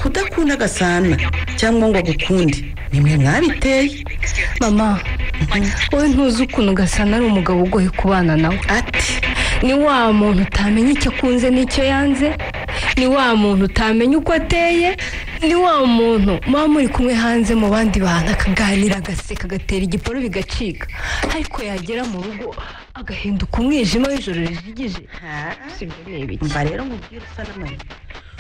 kudakunda agasana cyangwa ngo agukunde ni mwe mwabiteye mama wowe ntuzi ukuntu gasana ari umugabo ugoye kubana nawe ati ni wa muntu utamenya icyo akunze n'icyo yanze ni wa muntu utamenya uko ateye ni wa muntu muba muri kumwe hanze mu bandi bantu akaganira agaseka agatera igiporu bigacika ariko yagera mu rugo agahinduka umwijima w'ijoro rijigije sibyo ni ibiki mva rero mubwire usa n'amayira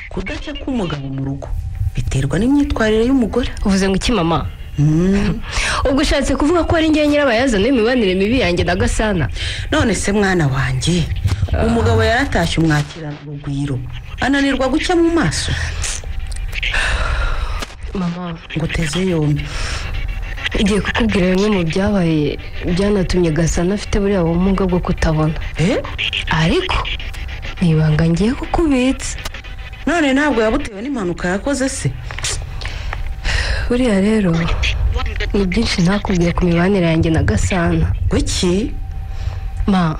kudaca k'umugabo mu rugo biterwa n'imyitwarire y'umugore uvuze ngo iki mama Mm. ubwo ushatse kuvuga ko ari ngewe nyirabayazana w'imibanire mibi yanjye na gasana none se mwana wanjye umugabo yaratashye umwakirana urugwiro ananirwa guca mu maso mama ngo uteze yombi igiye kukubwira bimwe mu byabaye byanatumye gasana afite buriya bumuga bwo kutabona Eh? ariko ni ibanga ngiye kukubitsa none ntabwo yabutewe n'impanuka yakoze se buriya rero ni byinshi ntakubwiye ku mibanire yanjye na gasana kuki ma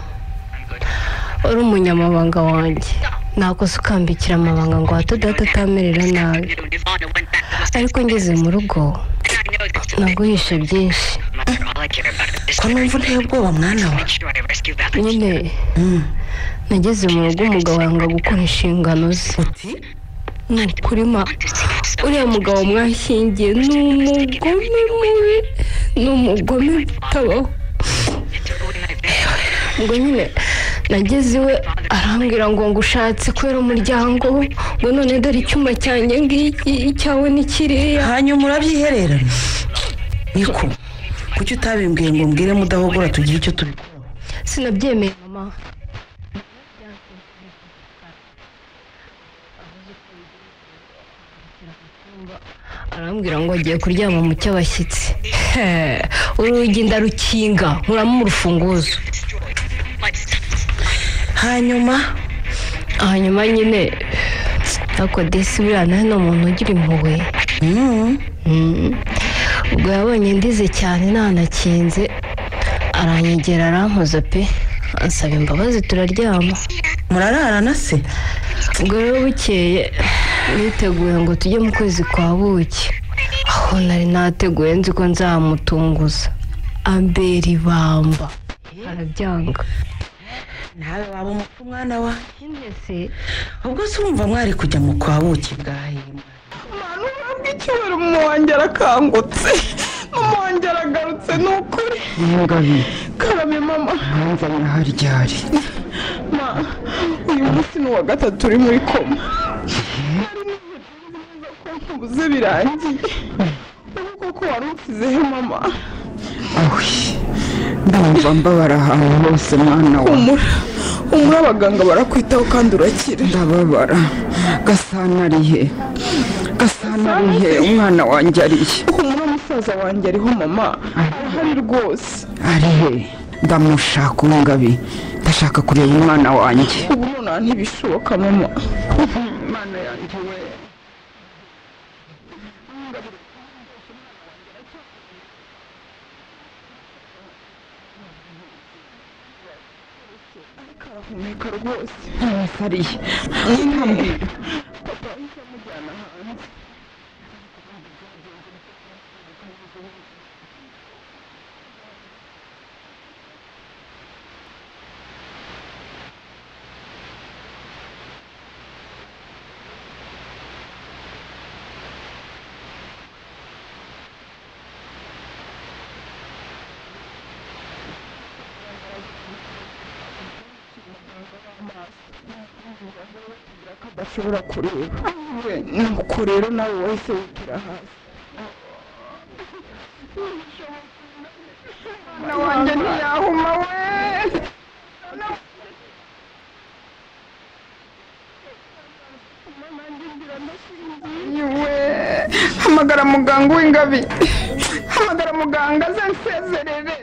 uri umunyamabanga wanjye nakoze ukambikira amabanga ngo hato data atamerera nabi ariko ngeze mu rugo naguhishe byinshi ko numva uteye ubwoba mwana wa nyine Mm. nageze mu rugo umugabo yanga gukora inshingano ze uti ni ukuri ma uriya mugabo mwashyingiye ni umugome mubi ni umugome utabaho ubwo nyine nageze iwe arambwira ngo ngo ushatse kubera umuryango ngo none dore icyuma cyanjye ngiki icyawe ni kiriya hanyuma urabyihererana niko kuki utabimbwiye ngo mbwire mudahogora tugire icyo tubikoraho sinabyemeye mama arambwira ngo agiye kuryama mu cy'abashyitsi urugi ndarukinga nkuramo urufunguzo hanyuma hanyuma nyine ariko desi buriya nawe ni umuntu ugira impuhwe mm, Mm. ubwo yabonye ndize cyane ntanakinze aranyegera arankoza pe ansaba imbabazi turaryama murararana se ubwo rero bukeye niteguye ngo tujye mu kwezi kwa buki aho nari nateguye nzi ko nzamutunguza ambera ibamba arabyanga nawe waba umupfu mwana wa nyine se ubwo se urumva mwari kujya mu kwa buki bwahe icyubahiro mama wanjye arakangutse mama wanjye aragarutse ni ukuri Mugabe karame mama numva ntaharyari ma uyu munsi ni uwa gatatu uri muri koma Nari niteguye ko nkubuze birangiye ubu koko wari usizeho mama awe ndumva mbabara ahantu hose mwana wa humura humura abaganga barakwitaho kandi urakira ndababara gasana ari he gasana ari he umwana wanjye ari he humura musaza wanjye ariho mama arahari rwose ari he ndamushaka umugabe ndashaka kureba umwana wanjye ubu nonaha ntibishoboka mama imana yanjye we karahumeka rwose ntasa ari he ntambwira adashobora kureba nuko rero nawe wahise wikira hasi umwana wanjye ntiyahuma we Yiwe. hamagara muganga w'ingabi hamagara muganga aze nsezerere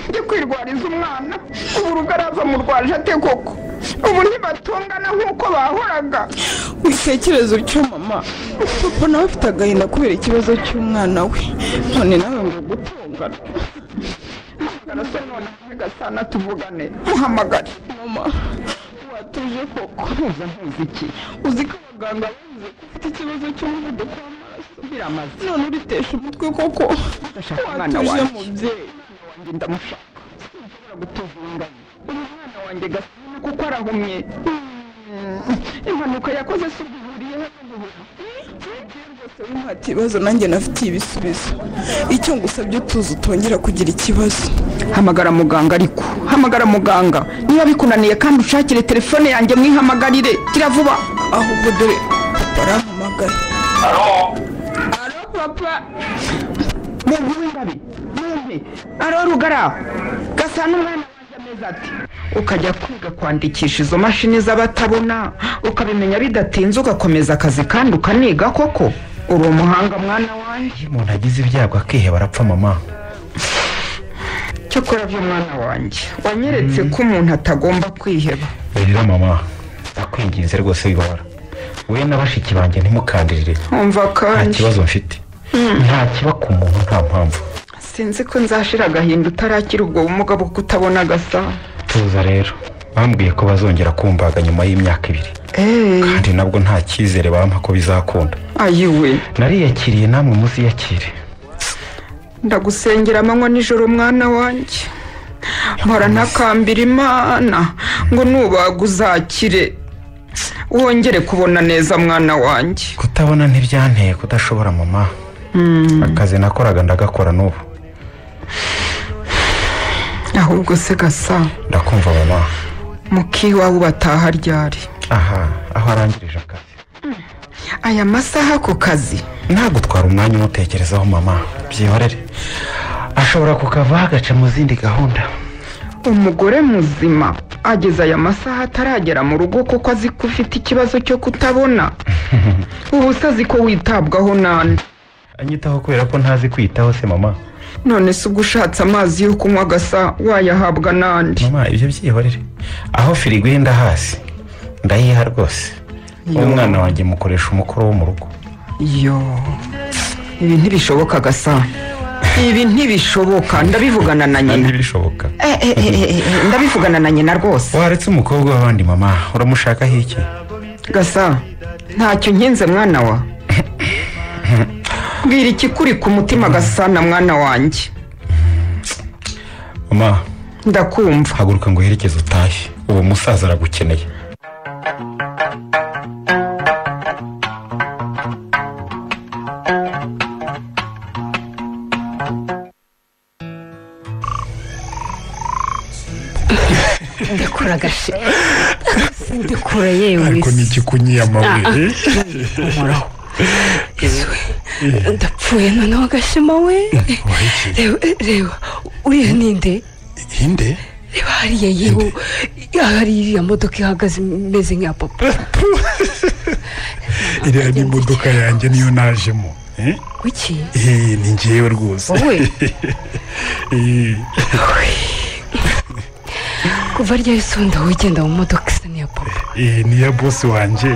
njye kwirwariza umwana ubu urugo araza murwaje ate koko ubu ntibatungana nk'uko bahoraga witekereza utyo mama papa nawe afite agahinda kubera ikibazo cy'umwana we none nawe ngo gutungana hamagara se noneho gasana tuvugane muhamagare mama uratuje koko ntuza ntuza iki uzi ko abaganga bavuze ko ufite ikibazo cy'umuvuduko w'amaraso biramaze none uritesha umutwe koko Ndashaka umwana watuje wanjye. mubyeyi wanjye ndamushaka sinshobora gutuvunganya uyu mwana wanjye gasana kuko arahumye Mm, impanuka yakoze si uguhuriyeho n'uguhura nta kibazo nanjye nafitiye ibisubizo icyo ngusabye utuzi utongera kugira ikibazo hamagara muganga ariko hamagara muganga niba bikunaniye kandi ushakire telefone yanjye mwihamagarire kira vuba ahubwo dore papa arampamagara alo papa Mungu w'ingabe mwumve aro rugara gasa n'umwana wanjye ameze ati ukajya kwiga kwandikisha izo mashini z'abatabona ukabimenya bidatinze ugakomeza akazi kandi ukaniga koko uri umuhanga mwana wanjye iyo umuntu agize ibyago akiheba arapfa mama cyokora by'umwana wanjye wanyeretse ko umuntu atagomba kwiheba rero mama ndakwinginze rwose wibabara wowe na bashiki banjye ntimukandirire nkumva nta kandi kibazo mfite ntakiba ku muntu nta mpamvu sinzi ko nzashira agahinda utarakira ubwo bumuga bwo kutabona gasa tuza rero bambwiye ko bazongera kumbaga nyuma y'imyaka ibiri eee kandi nabwo nta cyizere bampa ko bizakunda ayiwe nariyakiriye namwe muziyakire ndagusengera amanywa nijoro mwana wanjye mpora ntakambira imana ngo nubaga uzakire wongere kubona neza mwana wanjye kutabona ntibyanteye kudashobora mama akazi nakoraga ndagakora n'ubu ahubwo se gasa ndakumva mama mukiwawe ubataha ryari aha aho arangirije akazi aya masaha ku kazi ntagutwara umwanya umutekerezaho mama byihorere ashobora kukavaho agaca mu zindi gahunda umugore muzima ageze aya masaha ataragera mu rugo kuko azi ko ufite ikibazo cyo kutabona ubu se azi ko witabwaho nande anyitaho kubera ko ntazi kwiyitaho se mama none se ubwo ushatse amazi yo kunywa gasa wayahabwa nande mama ibyo byihorere aho firigo iri ndahasi ndayiha rwose umwana wanjye mukoresha umukoro wo mu rugo yo ibi ntibishoboka gasa ibi ntibishoboka ndabivugana na kandi nyina bishoboka Eh, eh, eh, eh, eh, ndabivugana na nyina rwose waretse umukobwa w'abandi mama uramushakaho iki gasa ntacyo nkinze mwana wa bwira ikikuri ku mutima gasana mwana wanjye mama ndakumva haguruka ngo uherekeze utahe uwo musaza aragukeneye ndekura agashe ndekura yewe ariko ni igikunyiye amabere ndapfuye noneho agashema we wahekeye reba reba uriya ninde inde reba hariya yewe hari iriya modoka ihagaze imeze nka papa iriya ni imodoka yanjye niyo najemo eh? kuki Eh, ni ngewe rwose wowe Eh, kuva ryari sonda wowe ugenda mu modoka isa n'iya papa eh, ni iya bosi wanjye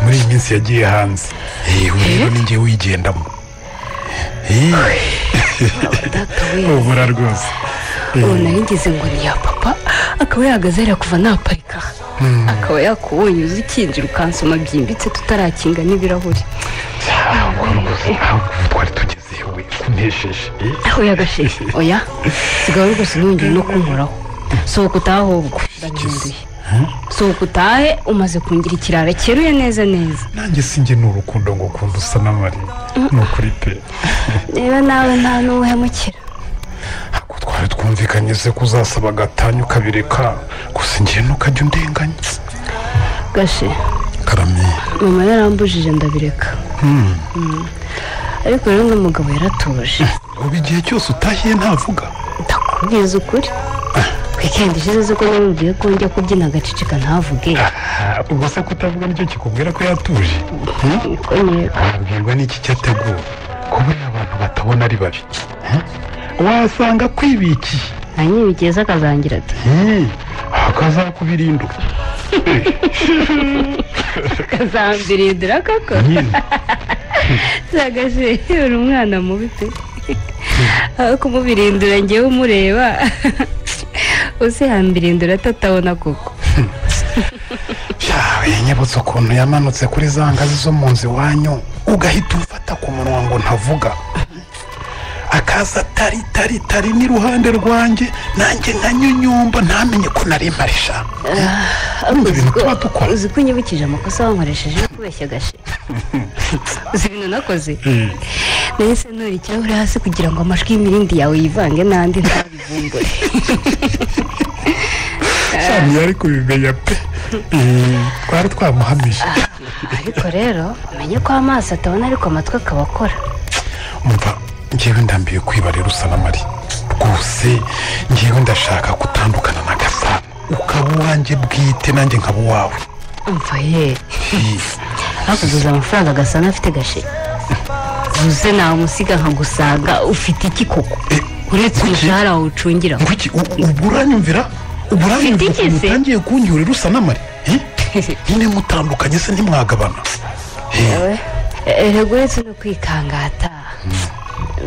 muri iyi minsi yagiye hanze Eh, ubu rero ni ngewe uyigendamo Eh, data we ubura rwose ubu nari ngeze ngo ni iya papa akaba yahagaze hariya kuva naparika akaba yakubonye uzi ikinjira ukansoma byimbitse tutarakinga n'ibirahuri ahubwo ubu twari tugezeho we kunesheje Eh, oya gashe oya sigaho rwose ntiyongere no kunkoraho sohoka utahe ahubwo ndahinduye sohoka utahe umaze kungira ikirara cyeruye neza neza nanjye sinjye ni urukundo ngo ukunda usa n'amarira ni ukuri pe rero nawe nta n'uwuhemukira ntabwo twari twumvikanye se ko uzasaba agatanyu ukabireka gusa ngewe ntukajya undenganya gashe karame mama yarambujije ndabireka Mm. ariko rero uno mugabo yaratuje ubu igihe cyose utahiye ntavuga ndakubwiza ukuri wikendi ishize zo ko namubwiye ko njya kubyina agaceceka ntavuge ubwo se kutavuga nicyo kikubwira ko yatuje Yego, yego. abwirwa n'iki cyateguwe kubera abantu batabona ari babi Eh? wasanga kwibikiye nanyibigeza akazagira ati Eh, akazakubirindura akazambirindira koko nyine zagashe uri umwana mubi pe aho kumubirindura ngewe umureba use hambirindura atatabona koko yanyibutse ukuntu yamanutse kuri za ngazi zo mu nzu iwanyu ugahita umfata ku munwa ngo ntavuga akaza tari tari tari n'iruhande rwanjye nanjye nkanyunyumba ntamenye ko nari mparisha Urumva ibintu tuba dukora uzi ko unyibukije amakosa wankoresheje yo kubeshya agashe uzi ibintu nakoze nahise ntura ikirahure hasi kugira ngo amajwi y'imirindi yawe yivange n'andi ntabivumbure cyane yari kubimenya pe Eh, twari twamuhamije ariko rero umenye ko amaso atabona ariko amatwi akaba akora umva ngewe ndambiye kwibarira usa na mari rwose ngewe ndashaka gutandukana na gasa ukaba uwanjye bwite nanjye nkaba uwawe umva ye hakuguza amafaranga agasana afite gashe uze namusiga nkagusaga ufite iki koko uretse umushahara wawucungira nguki ubwo uranyumvira ubwo uranyumvira Ufite iki ukuntu se? utangiye kunyurira usa na mari Eh? nyine mutandukanye se ntimwagabana Eh, erega uretse no kwikangata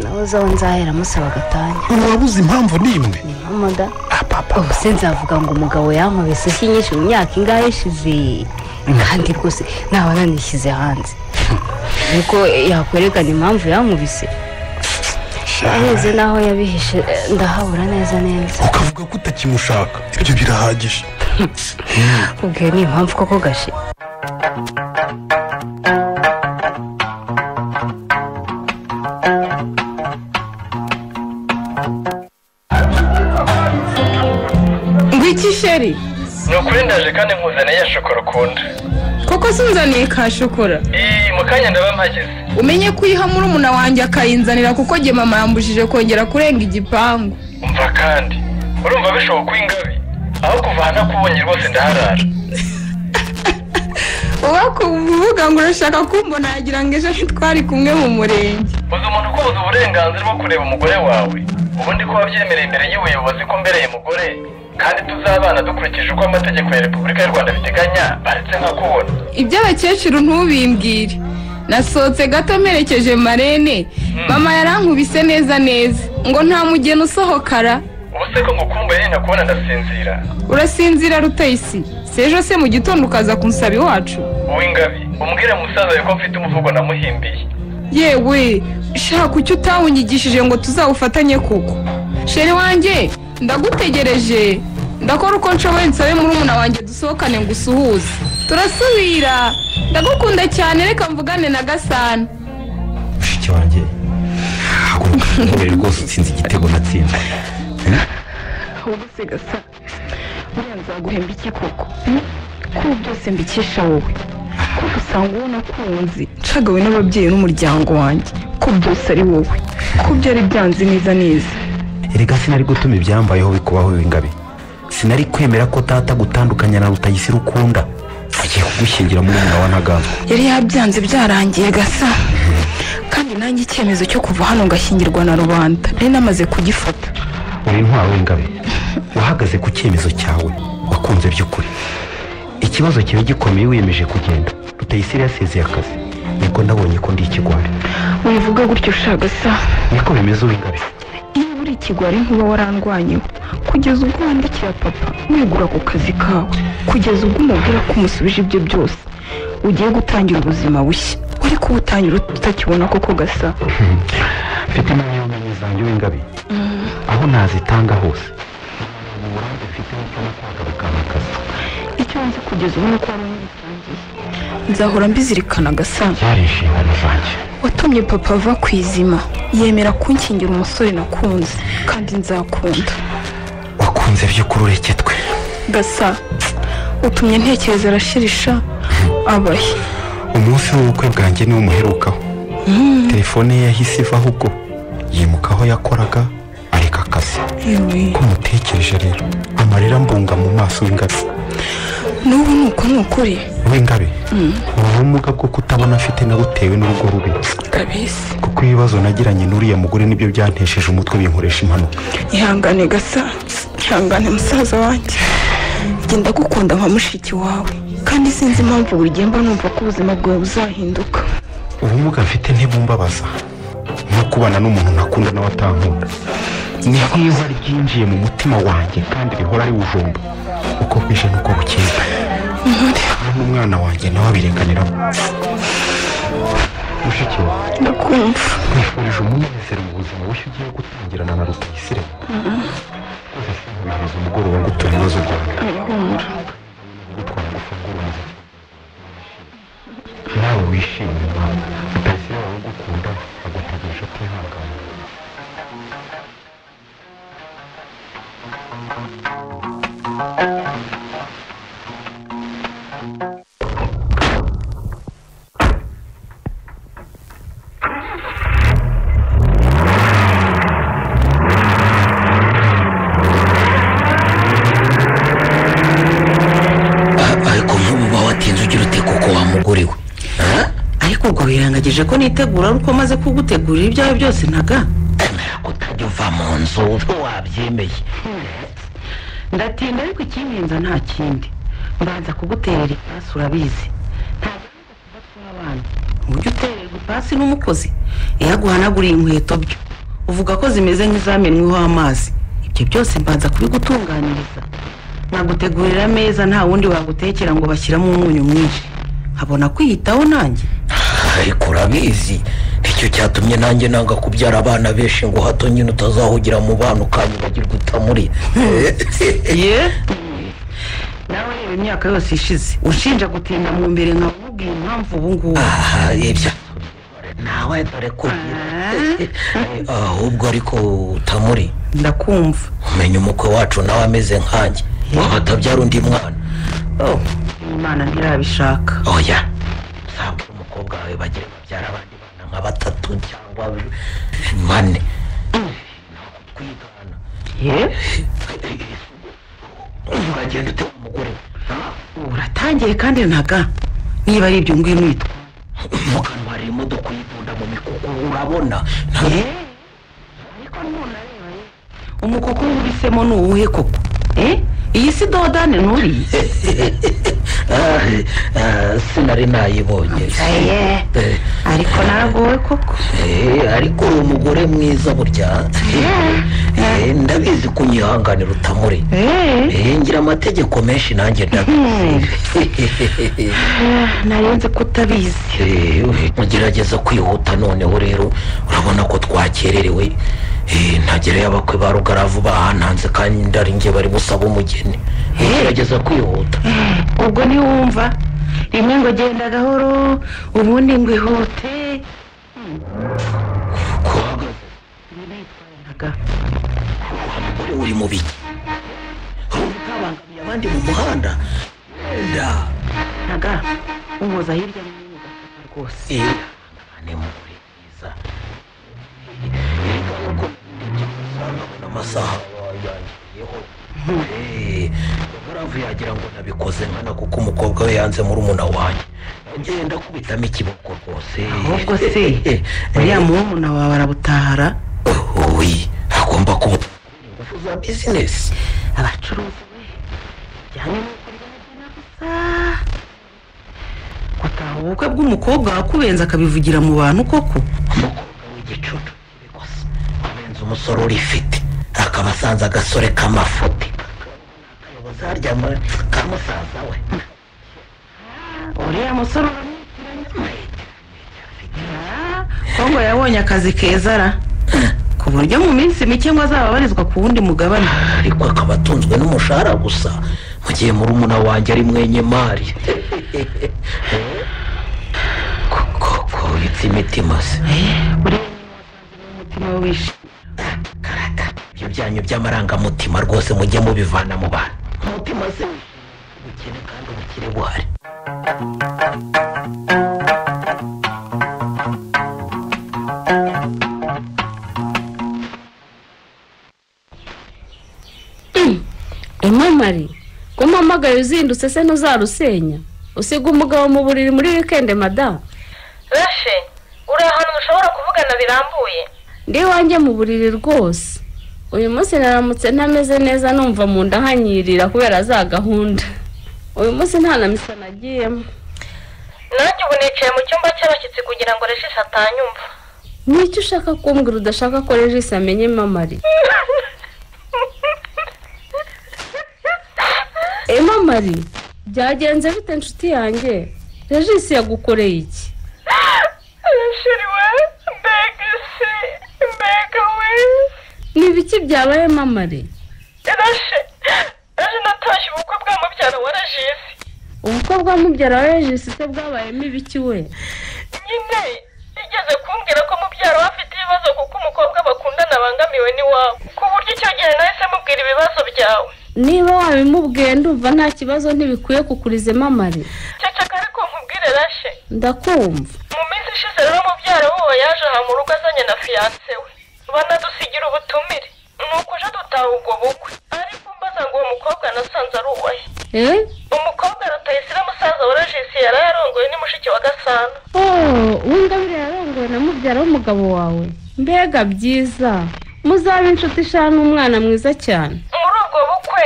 nawe uzaho nzahera musaba agatanya urabuze impamvu n'imwe mpamoda Ah, papa ubu se nzavuga ngo umugabo yankubise si nyinshi mu myaka ingahe ishize kandi rwose naba nanishyize hanze nuko yakwerekana impamvu yankubise areze n'aho yabihishe eh, ndahabura neza neza ukavuga ko utakimushaka ibyo birahagije ubwiwe ni impamvu koko gashe ngwiki sheri ni ukuri ndaje kandi nkuzaniye ya shokora ukunda koko sinzaniye ka shokora iyi mu kanya ndaba mpageze umenye ko uyiha murumuna wanjye akayinzanira kuko njye mama yambujije kongera kurenga igipangu umva kandi urumva bishoboka ingabi aho kuva aha nakubonye rwose ndaharara uvuga ngo urashaka kumbona yagira ngo ejo ntitwari kumwe mu murenge uzi umuntu ukubuza uburenganzira bwo kureba umugore wawe ubundi ko wabyemereye imbere y'ubuyobozi ko mbereye umugore kandi tuzabana dukurikije uko amategeko ya repubulika y'u rwanda biteganya baretse nkakubona iby'abakecuru ntubimbwire nasohotse gato mperekeje marene mama yarankubise neza neza ngo nta mugeni usohokara ubu se ko ngukumbuye nina kubona ndasinzira urasinzira rutayisi si ejo se mu gitondo ukaza kunsaba iwacu wowe ingabi umbwire musaza wawe ko mfite umuvugo namuhimbiye yewe shaka kuki utawunyigishije ngo tuzawufatanye koko sheri wanjye ndagutegereje ndakora uko nshoboye nsabe murumuna wanjye dusohokane ngo usuhuze turasubira ndagukunda cyane reka mvugane na gasana mushiki wanjye haguruka ntuhere rwose utsinze igitego natsinzwe ahubwo se gasa buriya nzaguhemba iki koko hmm? ko byose mbikesha wowe ko usanga uwo nakunze nshagawe n'ababyeyi n'umuryango wanjye ko byose ari wowe ko byari byanze neza neza erega sinari gutuma ibyambayeho bikubaho w'ingabe sinari kwemera ko tata gutandukanya na rutayisire ukunda agiye kugushyingira muri umwana wa ntaganda yari yabyanze byarangiye gasa kandi nanjye icyemezo cyo kuva hano ngashyingirwa na rubanda nari namaze kugifata uri intwaro w'ingabe wahagaze ku cyemezo cyawe wakunze by'ukuri ikibazo kiba gikomeye wiyemeje kugenda rutayisire yasezeye akazi nibwo nabonye ko ndi ikigwari wivuga gutyo shagasa niko bimeze w'ingabe iyo uri ikigwari nkuba warandwanyeho kugeza ubwo wandikira papa wegura ku kazi kawe kugeza ubwo umubwira ko umusubije ibyo byose ugiye gutangira ubuzima bushya wari kuwutangira utakibona koko gasa mfite impamyabumenyi zanjye w'ingabe aho nazitanga hose Ntabwo uburambe mfiteho cyo no kwagaruka mu kazi icyo nzi kugeza ubu ni uko wari ubitangiye nzahora mbizirikana gasa byari inshingano zanjye watumye papa ava ku izima yemera kunkingira umusore nakunze kandi nzakunda wakunze by'ukuri ureke twe gasa utumye ntekereza arashirisha abahe umunsi w'ubukwe bwanjye niwo umuherukaho telefone ye yahise iva ahubwo yimuka aho yakoraga areka akazi ko mutekereje rero amarira mbunga mu maso w'ingabe n'ubu ni uko ni ukuri w'ingabe ubu bumuga bwo kutabona afite nabutewe n'urugo rubi kabisi kuko ibibazo nagiranye n'uriya mugore nibyo byantesheje umutwe binkoresha impanuka ihangane gasa ihangane musaza wanjye genda gukunda nka mushiki wawe kandi sinzi impamvu buri gihe mba numva ko ubuzima bwawe buzahinduka ubumuga mfite ntibumbabaza nko kubana n'umuntu nakunda nawe atankunda ni bwiza ryinjiye mu mutima wanjye kandi rihora riwujomba uko bwije n'uko bukeye nkore niyo n'umwana wanjye nawe abirekaniramo mushiki wawe ndakumva nkwifurije umunezero mu buzima bushya ugiye gutangirana na rutayisire rwose sinkubihereza umugoroba ngo uture ibibazo byawe humura gutwara gufungura umuziki nawe wishimye mwana rutayisire wawe ugukunda agutegereje utihangana ariko ntuba watinze ugira ute koko wa mugore we ariko ubwo wirangagije ko nitegura ari uko maze kugutegurira ibyawe byose ntaga utajya uva mu nzu wabyemeye ndatinda ariko ikimpinza nta kindi mbanza kuguterera ipasi urabizi ntabwo ujya utererwa ipasi n'umukozi iyo aguhanaguriye inkweto byo uvuga ko zimeze nk'izamenweho amazi ibyo byose mbanza kubigutunganiriza nagutegurira ameza nta wundi wagutekera ngo bashyiramo umunyu mwinshi nkabona kwiyitaho nanjye ariko urabizi nicyo cyatumye nanjye nanga kubyara abana benshi ngo hato nyine utazahugera mu bana ukanyibagirwa utamuri ye nawe reba imyaka yose ishize ushinja gutinda mu mbere nka nkabubwira impamvu ubu ngubu ibyo nawe dore kubwira ahubwo ariko utamuri ndakumva umenya umukwe wacu nawe ameze nkanjye waba atabyara undi mwana Oh, imana ntirabishaka oya uzabwira umukobwa wawe bagiye babyara abandi bana nka batatu cyangwa bane uragenda utera umugore uratangiye kandi ntaga niba ari ibyo ngwino witwa mu kanwa hari imodoka uyikunda mu mikuku urabona ntabwo umukuku wubisemo ni uwuhe koko Eh? iyi si dodane nturiye sinari nayibonye Eh, ariko naragowe koko eh, ariko uri umugore mwiza burya Eh, ndabizi ko unyihanganira utamuri Eh, ngira amategeko menshi nanjye ndabizi nari nzi ko utabizi Eh, ugerageza kwihuta noneho rero urabona ko twakererewe Eh, ntagere y'abakwe ba rugaravu bahananze kandi ndari njye bari busaba umugeni ugerageza kwihuta ubwo ntiwumva rimwe ngo genda gahoro ubundi ngo ihute umugore uri mu biki urumva utabangamiye abandi mu muhanda da ntaga umuza hirya no hino ugakata rwose Eh, ni umugore mwiza yerekana ko nabona amasaha yangiyeho impamvu yagira ngo nabikoze nkana kuko umukobwa we yanze muri umuna wanjye ngenda kubitamo ikiboko rwose ahubwo se uriya murumuna wawe arabutahara oyi agomba kuba ingufu za bizinesi abacuruzi we bijyanye n'uko ryagena gusa gutaha ubukwe bw'umukobwa wakubenze akabivugira mu bantu koko umukobwa w'igicucu kibikosa abenze umusore urifite akaba asanze agasore k'amafuti akayoboza harya mu- ka musaza we uriya musore kongo yabonye akazi keza ara ku buryo mu minsi mike ngo azaba abarizwa ku wundi mugabane ariko akaba atunzwe n'umushahara gusa mu gihe murumuna wanjye ari mwenyemari koko bitse imitima se umutima wishe ibyo byanyu by'amarangamutima rwose mujye mubivana mu bantu umutima se ubukene kandi ubukire buhari imamari ko mpamagaye uzindutse se ntuzarusenya usiga umugabo mu buriri muri wikende madamu rashe uri ahantu mushobora kuvugana birambuye ndi iwanjye mu buriri rwose uyu munsi naramutse ntameze neza numva mu nda hanyirira kubera za gahunda uyu munsi nta na misa nagiyemo nanjye ubu nicaye mu cyumba cy'abashyitsi kugira ngo regisi atanyumva ni iki ushaka kumbwira udashaka ko regisi amenye mamari mamari byagenze bite inshuti yanjye regisi yagukoreye iki sheri we mbega se mbega we ni ibiki byabaye mamare rashe rashe natashye ubukwe bwa mubyara wa regisi ubukwe bwa mubyara wa regisi se bwabayemo ibiki we nyine igeze kumbwira ko mubyara we afite ibibazo kuko umukobwa bakundana bangamiwe n'iwabo ku buryo icyo gihe nahise mubwira ibibazo byawe niba wabimubwiye ndumva nta kibazo ntibikwiye kukuriza mamare ceceka ariko nkubwire rashe ndakumva mu minsi ishize rero mubyara wowe yaje aha mu rugo azanye na fiyanse we banadusigira ubutumire ni ukuje dutaha ubwo bukwe ariko mbaza ngo uwo mukobwa nasanze ari uwahe eh umukobwa rutayisire musaza wa regisi yari yarongoye ni mushiki wa gasana oh uwingabire yarongowe na mubyara w'umugabo wawe mbega byiza muzabe inshuti ishanu umwana mwiza cyane muri ubwo bukwe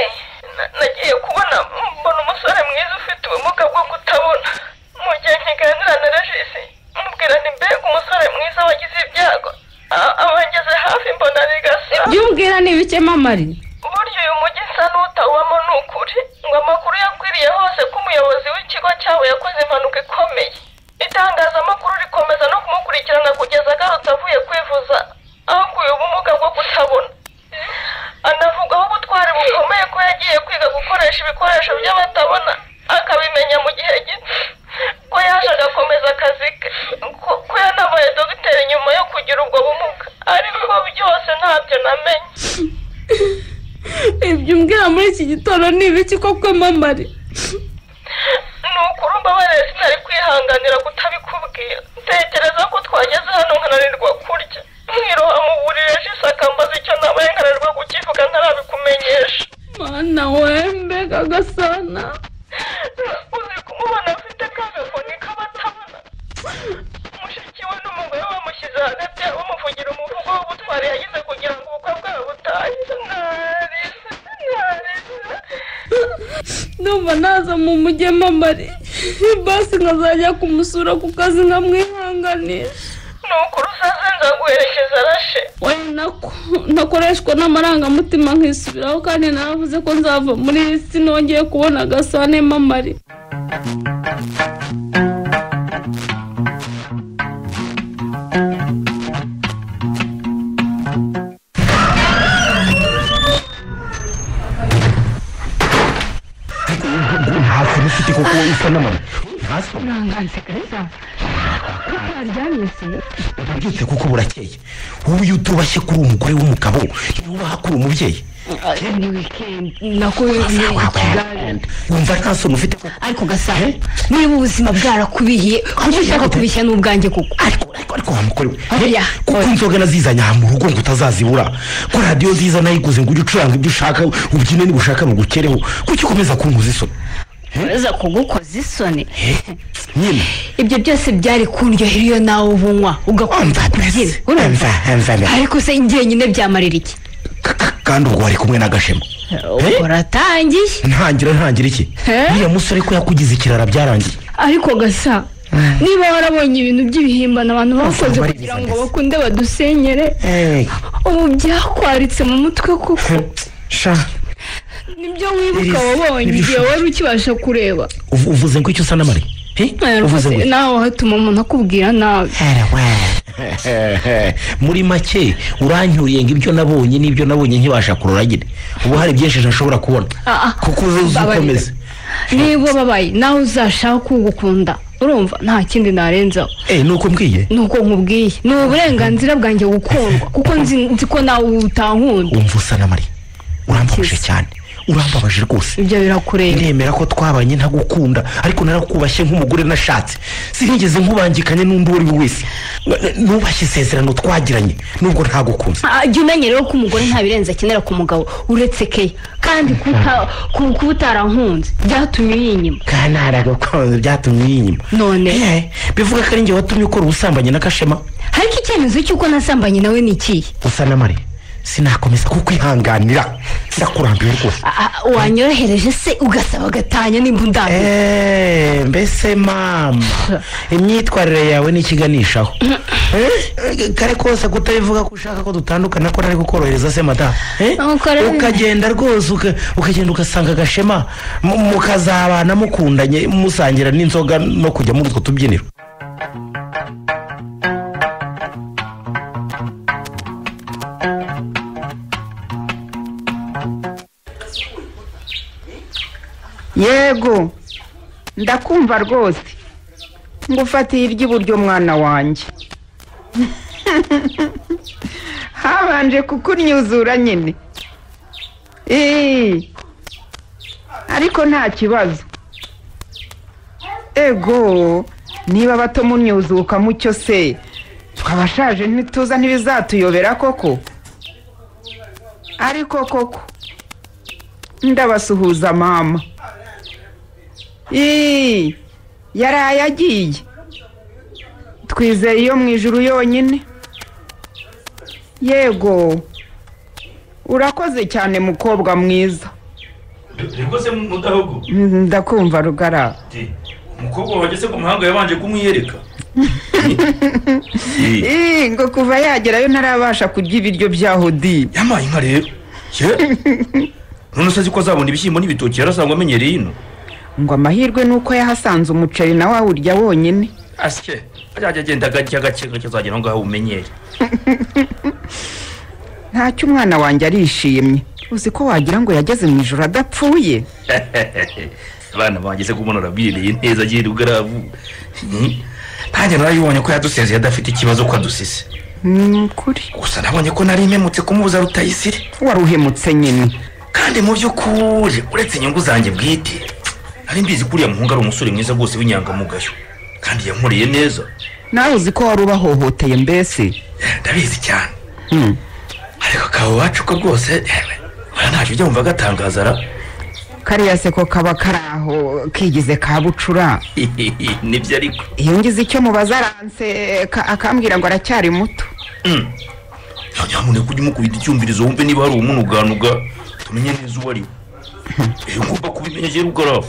na- nagiye kubona mbona umusore mwiza ufite ubumuga bwo kutabona mu gihe nkiganira na regisi mubwira ni mbega umusore mwiza wagize ibyago A- abangeze hafi mbona ni gasana ibyo umbwira ni ibike mamari uburyo uyu mujyi usa n'utawubamo ni ukuri ngo amakuru yakwiriye hose ko umuyobozi w'ikigo cyawe yakoze impanuka ikomeye itangazamakuru rikomeza no kumukurikirana kugeza agarutse avuye kwivuza akuye ubumuga bwo kutabona anavugaho ubutwari bukomeye ko yagiye kwiga gukoresha ibikoresho by'abatabona akabimenya mu gihe gito ko yaje agakomeza akazi ke ko- ko yanabaye dogiteri nyuma yo kugira ubwo bumuga ariko byose ntabyo namenye ibyo umbwira muri iki gitondo ni ibiki koko mamari ni ukuri umbabarire sinari kwihanganira kutabikubwira ntekereza ko twageze hano nkananirwa kurya mwiroha mu buriri jise akambaza icyo nabaye nkananirwa kukivuga ntarabikumenyesha mana we mbega gasana uzi kumubona afite ka gakoni k'abatabona mushiki we n'umugore bamushyize hagati bamuvugira umuvugo w'ubutwari yagize kugira ngo ubukwe bwabo butahe narize narize ndumva naza mu mujyi mamari basi nkazajya kumusura ku kazi nkamwihanganisha ni ukuri usaze nzaguherekeza rashe we nako nakoreshwa n'amarangamutima nkisubiraho kandi naravuze ko nzava muri iyi si nongeye kubona agasane mamari hasi n'ufite kuko wowe usa n'amano hasi uranganze keza kuko waryamye se urabyutse kuko burakeye wowe iyo utubashye kuri uwo mugore w'umugabo yubaha kuri umubyeyi ni wikendi nakubwiye ikigali wumva nta soni ufite kuko ariko gasana muri ubu buzima bwarakubihiye kuko ushaka kubishya n'ubwanjye kuko ariko wa mugore we he, kuko inzoga nazizanye aha mu rugo ngo utazazibura ko radiyo nziza nayiguze ngo ujye ucuranga ibyo ushaka ubyine niba ushaka bugukereho kuki ukomeza kunkoza isoni ureza kugukoza isoni nyine ibyo byose byari kundyohera iyo nawe ubunywa ugakumva kubyina urumva mva mva ariko se njyenyine byamarira iki kandi ubwo wari kumwe n'agashema uratangiye ntangira ntangira iki uriya musore ko yakugize ikirara byarangiye ariko gasa niba warabonye ibintu by'ibihimbano abantu bakoze kugira ngo bakunde badusenyere ubu byakwaritse mu mutwe kuko sha nibyo wibuka Iri- wabonye iri igihe shuri. wari ukibasha kureba uvu- uvuze ngo icyo usa n'amari He? uvuze ngo rwose nawe hatuma umuntu akubwira nabi muri make uranyuriye ngo ibyo nabonye n'ibyo nabonye nkibasha kurora nyine ubu hari byinshi ntashobora kubona kuko uzi uzi ukomeza niba babaye nawe uzashaka kugukunda urumva nta kindi narenzaho eh nuko mbwiye nuko nkubwiye ni uburenganzira bwanjye gukundwa kuko nzi nzi ko nawe utankunda wumva usa n'amari urambabaje cyane urambabaje rwose ibyo birakureba ndemera ko twabanye ntagukunda ariko narakubashye nk'umugore nashatse sinigeze nkubangikanye n'undi uwo ari we wese nubashye isezerano twagiranye nubwo ntagukunze Ah, jya umenya rero ko umugore nta birenze akenera ku mugabo uretse keya kandi kuta- ku- kuba utarankunze byatumye uri inyuma kandi haragakunze byatumye uri inyuma none bivuga ko ari njye watumye ukora ubusambanyi na kashema ariko icyemezo cy'uko nasambanye nawe ni ikihe usa n'amari sinakomeza kukwihanganira sinakurambiwe rwose wanyorohereje se ugasaba agatanya nimba undambiwe mbese mama imyitwarire yawe ni ikiganishaho Eh, kare kose kutabivuga ko ushaka ko dutandukana ko nari kukorohereza se madamu Eh? ukagenda rwose uka- ukagenda ugasanga agashema mu- mukazabana mukundanye musangira n'inzoga no kujya muri utwo tubyiniro yego ndakumva rwose ngufatiye iry'iburyo mwana wanjye habanje kukunyuzura nyine Eee, ariko nta kibazo ego niba bato munyuzuka mucyo se twabashaje ntituza ntibizatuyobera koko ariko koko ndabasuhuza mama Ii, yaraye agiye twizeye iyo mu ijuru yonyine yego urakoze cyane mukobwa mwiza rwose mudahugu Mm, ndakumva rugara umukobwa wageze ku muhanga yabanje kumwiyereka Ii, ngo kuva yagerayo ntarabasha kurya ibiryo bya hodi yamaye inka rero none se azi ko azabona ibishyimbo n'ibitoki yarasanzwe amenyereye ino ngo amahirwe ni uko yahasanze umuceri nawe awurya wonyine asye azajya agenda gake gake gake azagera aho ngaho umenyere ntacyo umwana wanjye arishimye uzi ko wagira ngo yageze mu ijoro adapfuye abana bageze ku mbonera birereye neza agenda ubwarabu ntange narayibonye ko yadusezeye adafite ikibazo ko adusise ni ukuri gusa nabonye ko nari mpemutse kumubuza rutayisire wari uhemutse nyine kandi mu by'ukuri uretse inyungu zanjye bwite nari mbizi ko uriya muhungu ari umusore mwiza rwose w'inyangamugayo kandi yankoreye neza nawe uzi ko wari ubahohoteye mbese ndabizi cyane ariko kaba iwacu ko rwose ewe, buriya ntacyo ujya wumva agatangazara kariya se ko kaba kari aho kigize ka bucura nibyo ariko iyo ngize icyo mubaza aranse ka- akambwira ngo aracyari muto nyamuneka ujye umukubita icyumvirizo wumve niba hari umunuganuga tumenye neza uwo ari we ngomba kubimenya njye rugarafu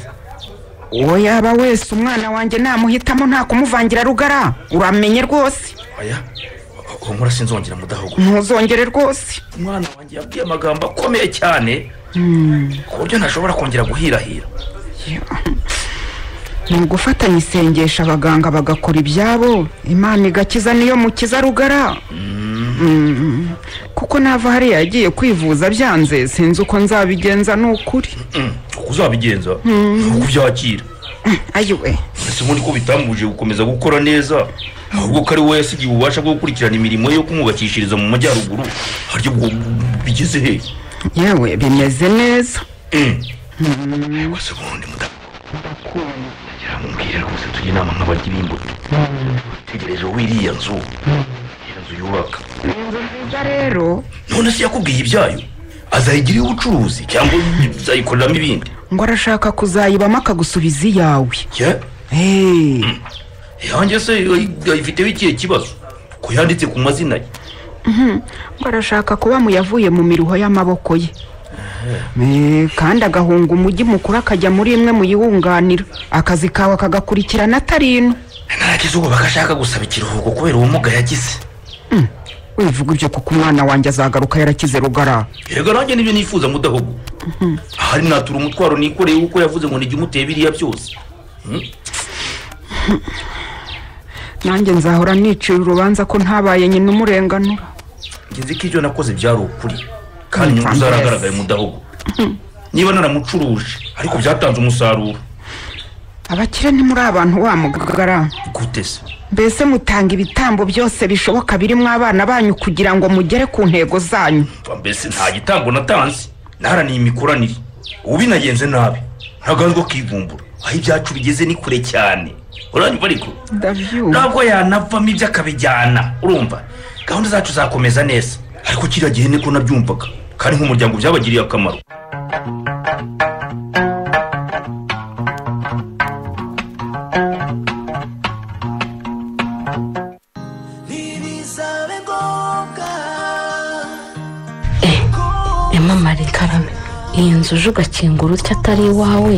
uwo yaba wese umwana wanjye namuhitamo nta kumuvangira rugara uramenye rwose aya uwo nkora sinzongera mudahogo ntuzongere rwose umwana wanjye yabwiye amagambo akomeye cyane ku buryo ntashobora kongera guhirahira ni ugufatanya isengesho abaganga bagakora ibyabo imana igakiza niyo mukiza rugara Mm. kuko nava hariya yagiye kwivuza byanze sinzi uko nzabigenza ni ukuri Mm, uko uzabigenza Mm. ni uko ubyakira ayiwe ese ubundi ko bitambuje gukomeza gukora neza ahubwo ko ari wowe yasigiye ububasha bwo gukurikirana imirimo ye yo kumwubakishiriza mu majyaruguru haryo bwo bigeze hehe yewe bimeze neza wese ubundi mumbwire rwose tujye inama nk'abarya b'imbuto tegereje wiriya nzu iyo nzu yubaka rero none se yakubwiye ibyayo azayigira iy'ubucuruzi cyangwa azayikoreramo ibindi ngo arashaka kuzayibamo akagusubiza iyawe Hey. yanjye se ayifiteho ikihe kibazo ko yanditse ku mazina ye Mhm. ngo arashaka kuba mu yavuye mu miruho y'amaboko ye Eh, kandi agahunga umujyi mukuru akajya muri imwe mu yiwunganira akazi kawe akagakurikirana atari ino nagize ubu bagashaka gusaba ikiruhuko kubera ubumuga yagize wivuga ibyo kuko umwana wanjye azagaruka yarakize rugara yego nanjye nibyo nifuza mudahogo ahari natura umutwaro nikoreye kuko yavuze ngo nijye umuteye biriya byose Hmm? nanjye nzahora nicira urubanza ko ntabaye nyina umurenganura Njye nzi ko ibyo nakoze byari ukuri kandi inyungu zaragaragaye mudahogo niba naramucuruje ariko byatanze umusaruro abakire ntimuri abantu wa mugagara gute se mbese mutanga ibitambo byose bishoboka birimo abana banyu kugira ngo mugere ku ntego zanyu Mva mbese nta gitambo natanze naharaniye imikoranire ubu binagenze nabi ntaganzwe kivumbura aho ibyacu bigeze ni kure cyane uranyumva ariko ntabwo yanavamo ibyo akabijyana urumva gahunda zacu zakomeza neza ariko kiriya gihe niko nabyumvaga kandi nk'umuryango byabagiriye akamaro karame iyi nzu uje ugakingura utya atari iwawe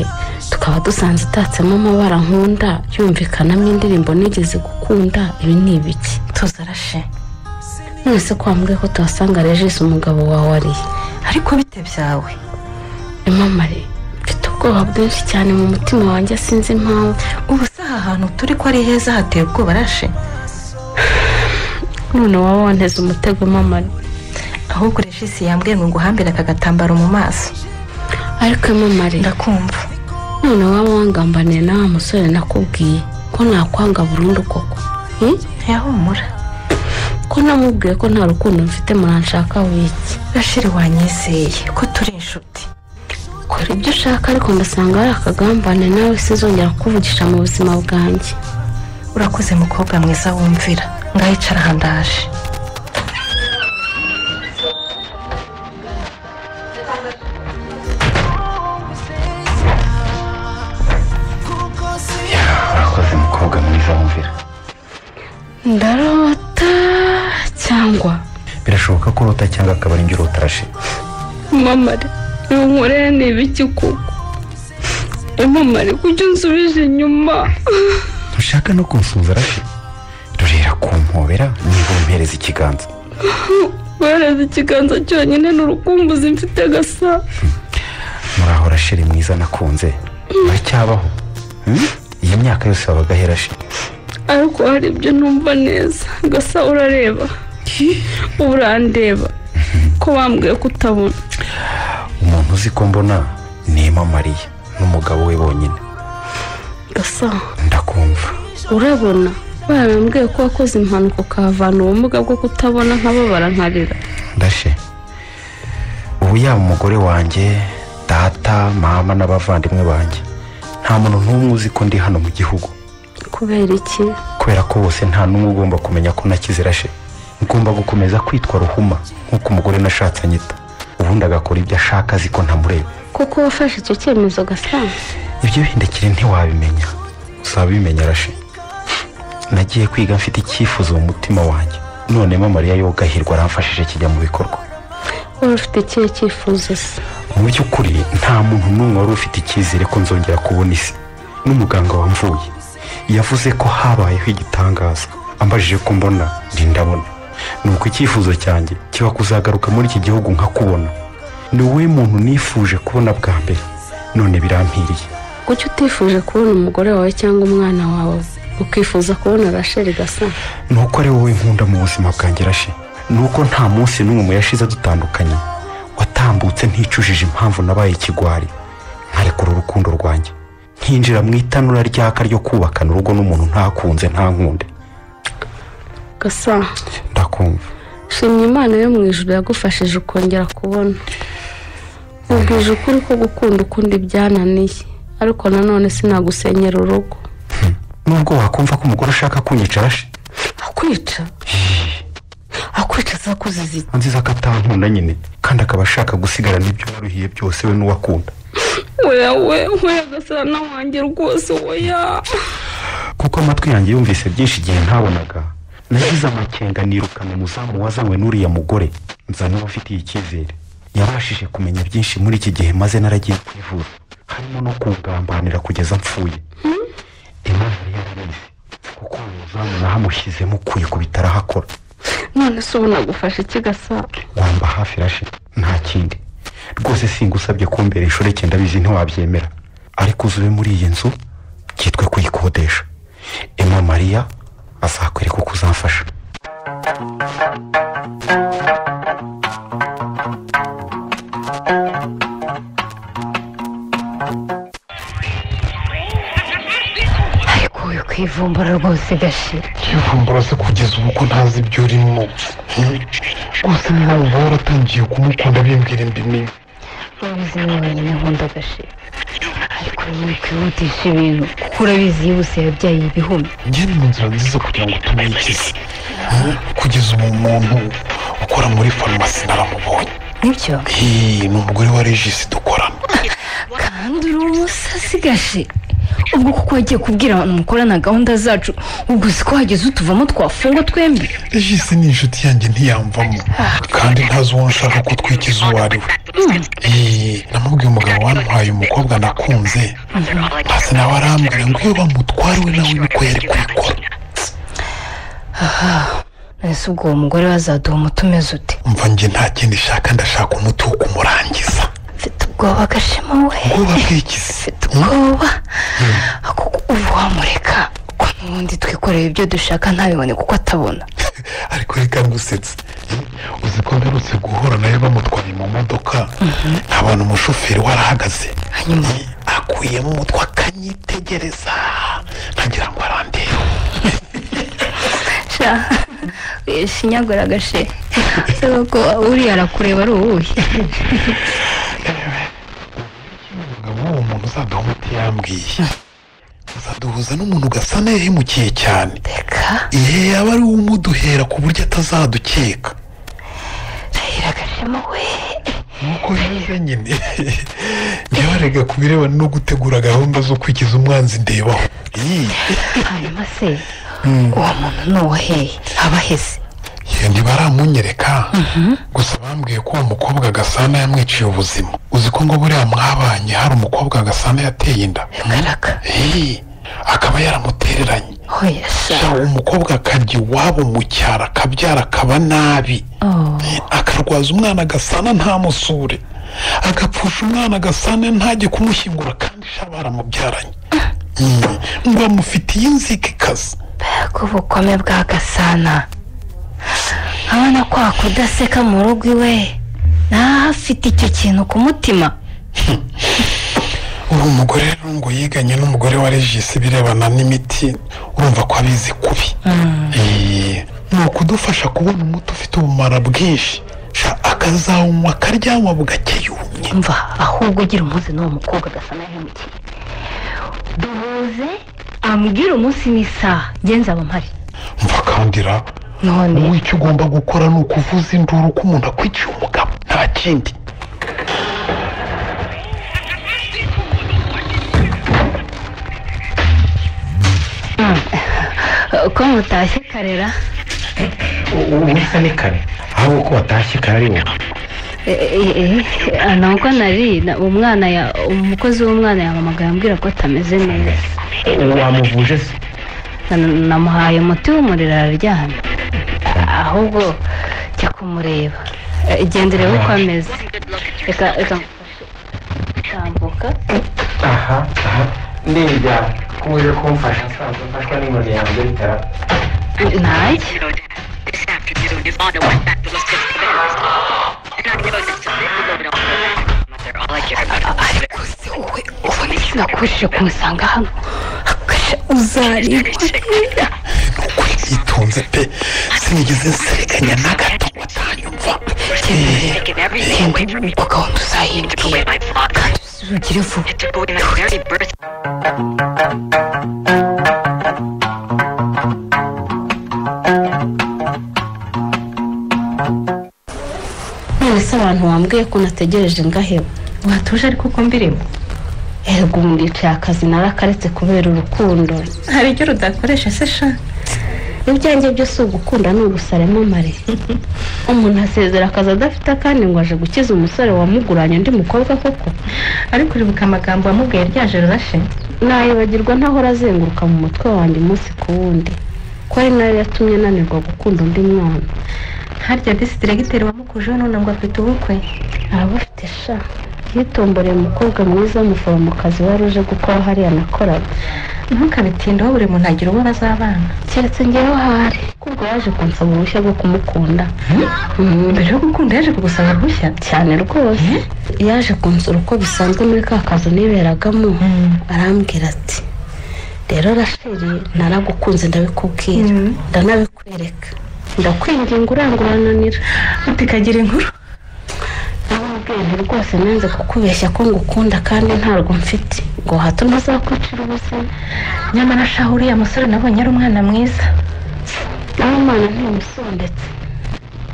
tukaba dusanze itatsemo amabara nkunda yumvikanamo indirimbo nigeze gukunda ibi ni ibiki tuzarashe mwese kwa mbwe ko tuhasanga regisi umugabo wawe ariye ariko bite byawe imamare mfite ubwoba bwinshi cyane mu mutima wanjye sinzi impamvu ubu se aha hantu turi ko ari heza hateye ubwoba rashe none wowe wanteze umutego imamare ahubwo regisi yambwiye ngo nguhambire aka gatambaro mu maso ariko imamare ndakumva none waba wangambaniye na wa musore nakubwiye ko nakwanga burundu koko yahumura ko namubwiye ko nta rukundo mfite muranshaka wiki rashiri wanyizeye ko turi inshuti kora ibyo ushaka ariko ndasanga hari akagambane nawe sinzongera kuvugisha mu buzima bwanjye urakoze mukobwa mwiza wumvira ngaho icara aha ndaje urakoze mukobwa mwiza wumvira ndarota cyangwa birashoboka ko urota cyangwa akaba ari njye urota rashe mamare nkunkorere ni ibiki kuko mamare kujya unsubije inyuma ntushaka no kunsuhuza rashe rurera kumpobera niba umpereza ikiganza wereza ikiganza cyonyine ni urukumbuzi mfite gasa muraho rasheri mwiza nakunze baracyabaho Hmm? iyi myaka yose wabaga herashe ariko hari ibyo numva neza gasa urareba ubu urandeba ko wambwiye ko utabona umuntu uzi ko mbona ni mariya n'umugabo we bonyine gasa ndakumva urabona barambwiye ko wakoze impanuka ukahavana ubumuga bwo kutabona nkababara nkarira ndashe ubu yaba umugore wanjye data mama n'abavandimwe banjye nta muntu n'umwe uzi ko ndi hano mu gihugu kubera iki kubera ko bose nta n'umwe ugomba kumenya ko nakize rashe ngomba gukomeza kwitwa ruhuma nk'uko umugore nashatse anyita ubundi agakora ibyo ashaka azi ko ntamureba kuko wafashe icyo cyemezo gasa ibyo bindekire ntiwabimenya uzabimenya rashe nagiye kwiga mfite icyifuzo mu mutima wanjye none mariya yogahirwa aramfashije kijya mu bikorwa wari ufite ikihe cyifuzo se mu by'ukuri nta muntu n'umwe wari ufite icyizere ko nzongera kubona isi n'umuganga wamvuye yavuze ko habayeho igitangaza ambajije ko mbona ndi ndabona ni uko icyifuzo cyanjye kiba kuzagaruka muri iki gihugu nkakubona ni wowe muntu nifuje kubona bwa mbere none birampiriye kuki utifuje kubona umugore wawe cyangwa umwana wawe ukifuza kubona rasheri gasa ni uko ari wowe nkunda mu buzima bwanjye rashe ni uko nta munsi n'umwe mu yashize dutandukanye watambutse nticujije impamvu nabaye ikigwari nkarekura urukundo rwanjye nkinjira mu itanura ryaka ryo kubakana urugo n'umuntu ntakunze ntankunde gasa ndakumva shimye imana yo mu ijoro yagufashije ukongera kubona mubwije ukuri ko gukunda ukundi byananiye ariko nanone sinagusenyera urugo nubwo wakumva ko umugore ushaka kunyicara she akwica akwica azakuziza iki anziza ko atankunda nyine kandi akaba ashaka gusigarana ibyo waruhiye byose we n'uwakunda weya we weya gasana wanjye rwose weya kuko amatwi yanjye yumvise byinshi igihe ntabonaga nagize amakenga nirukana umuzamu wazanywe n'uriya mugore nza n'uwafitiye icyizere yabashije kumenya byinshi muri iki gihe maze naragiye kwivuza harimo no kungambanira kugeza mpfuye imana yari yarabizi kuko uwo muzamu nahamushyizemo ukuye ku bitaro ahakora none se ubu nagufashe iki gasa wamba hafi rashe nta kindi rwose singusabye kumbera inshuro icyenda bizi ntiwabyemera ariko uzube muri iyi nzu cyitwe kuyikodesha emma mariya azakwereka uko uzamfasha ariko uyu kwivumbura rwose gashira kivumbura se kugeza ubu ko ntazi ibyo urimo hmm? rwose niba uba waratangiye kumukunda bimbwira imbi mibi urabizi ni wenyine nkunda gashira ariko nyine kwihutisha ibintu kuko urabizi yibuse yabyaye ibihumbi njye ni mu nzira nziza kugira ngo tumwikize Hmm? kugeza ubu umuntu ukora muri farumasi naramubonye nibyo Hii, ni umugore wa regisi dukorana kandi uri umusazi gashe ubwo kuko wagiye kubwira abantu mukorana gahunda zacu ubwo si ko wageze utuvamo twafungwa twembi ejisi ni inshuti yanjye ntiyamvamo kandi ntazi uwo nshaka ko utwikiza uwo ari we Eee, namubwiye umugabo wamuhaye umukobwa nakunze ntasi nawe arambwira ngo iyo bamutwara we nawe niko yari kwikora aha ese ubwo uwo mugore wazaduha umuti umeze ute mva njye nta kindi shaka ndashaka umuti wo kumurangiza ubwoba gashema we ubwoba bw'ikizi ubwoba kuko ubu wamureka ko n'ubundi twikoreye ibyo dushaka ntabibone kuko atabona ariko reka ngusetse uzi ko mperutse guhura nawe bamutwaye mu modoka nta bantu umushoferi warahagaze hanyuma akuyemo umutwe akanyitegereza nkagira ngo arandebe sha shinyagura gashe se ko uriya arakureba ari uwuhe umugabo w'uwo muntu uzaduha umuti yambwiye uzaduhuza n'umuntu ugasa n'uhemukiye cyane igihe yaba ari we umuduhera ku buryo atazadukeka rayira gashema we nk'uko bivuze nyine njyewe rega ku birebana no gutegura gahunda zo kwikiza umwanzi ndebaho hanyuma se uwo muntu ni uwaheye aba aheze iyo ntibaramunyereka gusa bambwiye ko uwo mukobwa gasana yamwiciye ubuzima uzi ko ngo buriya mwabanye hari umukobwa gasana yateye inda Eee, akaba yaramutereranye Sha, uwo mukobwa akajya iwabo mu cyaro akabyara akaba nabi akarwaza umwana gasana ntamusure agapfusha umwana gasana ntajye kumushyingura kandi sha baramubyaranye Mm, ngo amufitiye inzika ikaze mbega ubukome bwa gasana abona ko wakudaseka mu rugo iwe nawe afite icyo kintu ku mutima uwo mugore rero ngo yiganye n'umugore wa regisi ibirebana n'imiti urumva ko abizi kubi Eee, ni ukudufasha kubona umuti ufite ubumara bwinshi Sha, akazawunywa akaryama bugake yumye mva ahubwo ugira umunsi n'uwo mukobwa agasa n'ahemukiye duhuze ambwira umunsi n'isaha genza aba mpari mva kandira none wowe icyo ugomba gukora ni ukuvuza induru ko umuntu akwiciye umugabo nta kindi ko mutashye karera ubu bisa ni kare ahubwo ko watashye kare ari wowe ntabwo nari na- umwana ya umukozi w'umwana yahamagaye ambwira ko atameze neza wamuvuje se Na- namuhaye umuti w'umuriro araryamye ahubwo jya kumureba Eh, genda urebe uko ameze reka reka ngufashe gutambuka aha aha ndebya ko uje kumfasha asanzwe mfashwa n'inkoni yanjye bitara ntajya ariko se wowe ubona iki nakubujije kumusanga hano akasha uzareba yitonze pe sinigeze nseriganya na gato ngo atanyumva Eee, uko gahunda uzayimbwira kandi uzugire vuba none se abantu wambwiye ko nategereje ngaheba watuje ariko uko mbirimo ego ubu ndicaye akazi narakaretse kubera urukundo hari icyo rudakoresha se sha ibyanjye byose si ugukunda ni ugusaremo mare umuntu asezera akazi adafite akandi ngo aje gukiza umusore wamuguranye undi mukobwa koko ariko uribuka amagambo wamubwiye ryaje rurashe nayibagirwa ntahora azenguruka mu mutwe wanjye umunsi ku wundi ko ari nayo yatumye nanirwa gukunda undi mwana harya disi diregiteri wamukujeho none ngo afite ubukwe arabufite sha yitomboreye umukobwa mwiza w'umuforomokazi wari uje gukora hariya nakoraga ntukabitindaho buri muntu agira uwo bazabana keretse ngewe ahari kubwo yaje kunsaba uruhushya rwo kumukunda mbere yo gukunda yaje kugusaba uruhushya cyane rwose yaje kunsura uko bisanzwe muri ka kazu niberagamo arambwira ati rero rasheri naragukunze ndabikubwira ndanabikwereka ndakwinginga urangurananira utikagira inkuru ntabwo rwose nanze kukubeshya ko ngukunda kandi ntabwo mfite ngo hato ntazakwicira ubuzima nyamara shaho uriya musore nabonye ari umwana mwiza uwo mwana ntimusondetse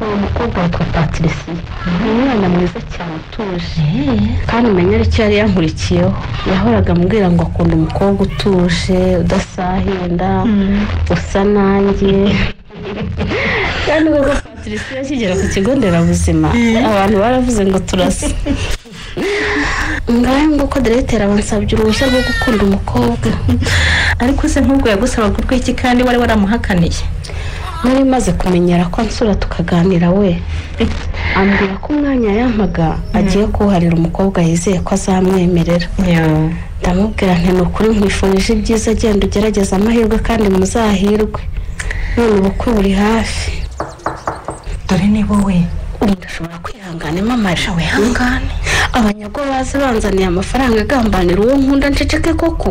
uwo mukobwa witwa patirisiye ni umwana mwiza cyane utuje kandi menyera icyo yari yankurikiyeho yahoraga ambwira ngo akunda umukobwa utuje udasahinda usa nanjye kandi koko patirisiye akigera ku kigo nderabuzima abantu baravuze ngo turase ngaho nguko diregiteri abansabye uruhushya rwo gukunda umukobwa ariko se nk'ubwo yagusabaga urw'iki kandi wari waramuhakaniye nari maze kumenyera ko ansura tukaganira we ambwira ko umwanya yampaga agiye kuwuharira umukobwa yizeye ko azamwemerera ndamubwira nti ni ukuri nkwifurije ibyiza agenda ugerageza amahirwe kandi muzahirwe none ubukwe buri hafi dore ni wowe umuntu ashobora kwihangana imamaje wihangane abanyago bazi banzaniye amafaranga agambanira uwo nkunda nceceke koko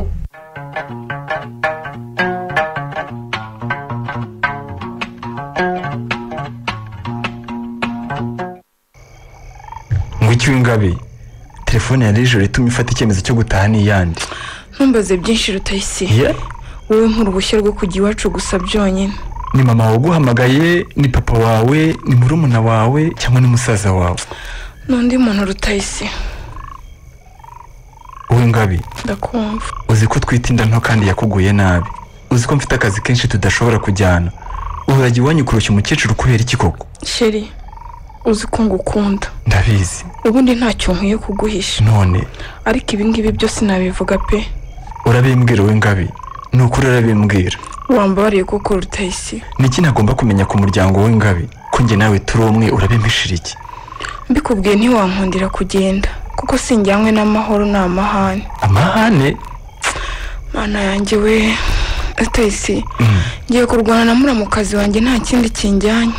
ngwiki w'ingabe telefone ya nijoro ituma ifata icyemezo cyo gutaha n'iyandi ntumbaze byinshi rutayisi Yeah. wowe nk'uruhushya rwo kujya iwacu gusa byonyine ni mama waguhamagaye ni papa wawe ni murumuna wawe cyangwa ni musaza wawe n'undi muntu rutayisi w'ingabe ndakumva uzi ko utwite inda nto kandi yakuguye nabi uzi ko mfite akazi kenshi tudashobora kujyana urajya iwanyu kurushya umukecuru kubera iki koko sheri uzi ko ngukunda ndabizi ubundi ntacyo nkwiye kuguhisha none ariko ibi ngibi byose nabivuga pe urabimbwira w'ingabe ni ukuri urabimbwira wambabariye koko rutayisi niki ntagomba kumenya ku muryango w'ingabe ko njye nawe turi umwe urabimishira iki mbikubwiye ntiwankundira kugenda kuko sinjyanywe n'amahoro ni amahane amahane mana yanjye we rutayisi ngiye kurwana na muramukazi wanjye nta kindi kinjyanye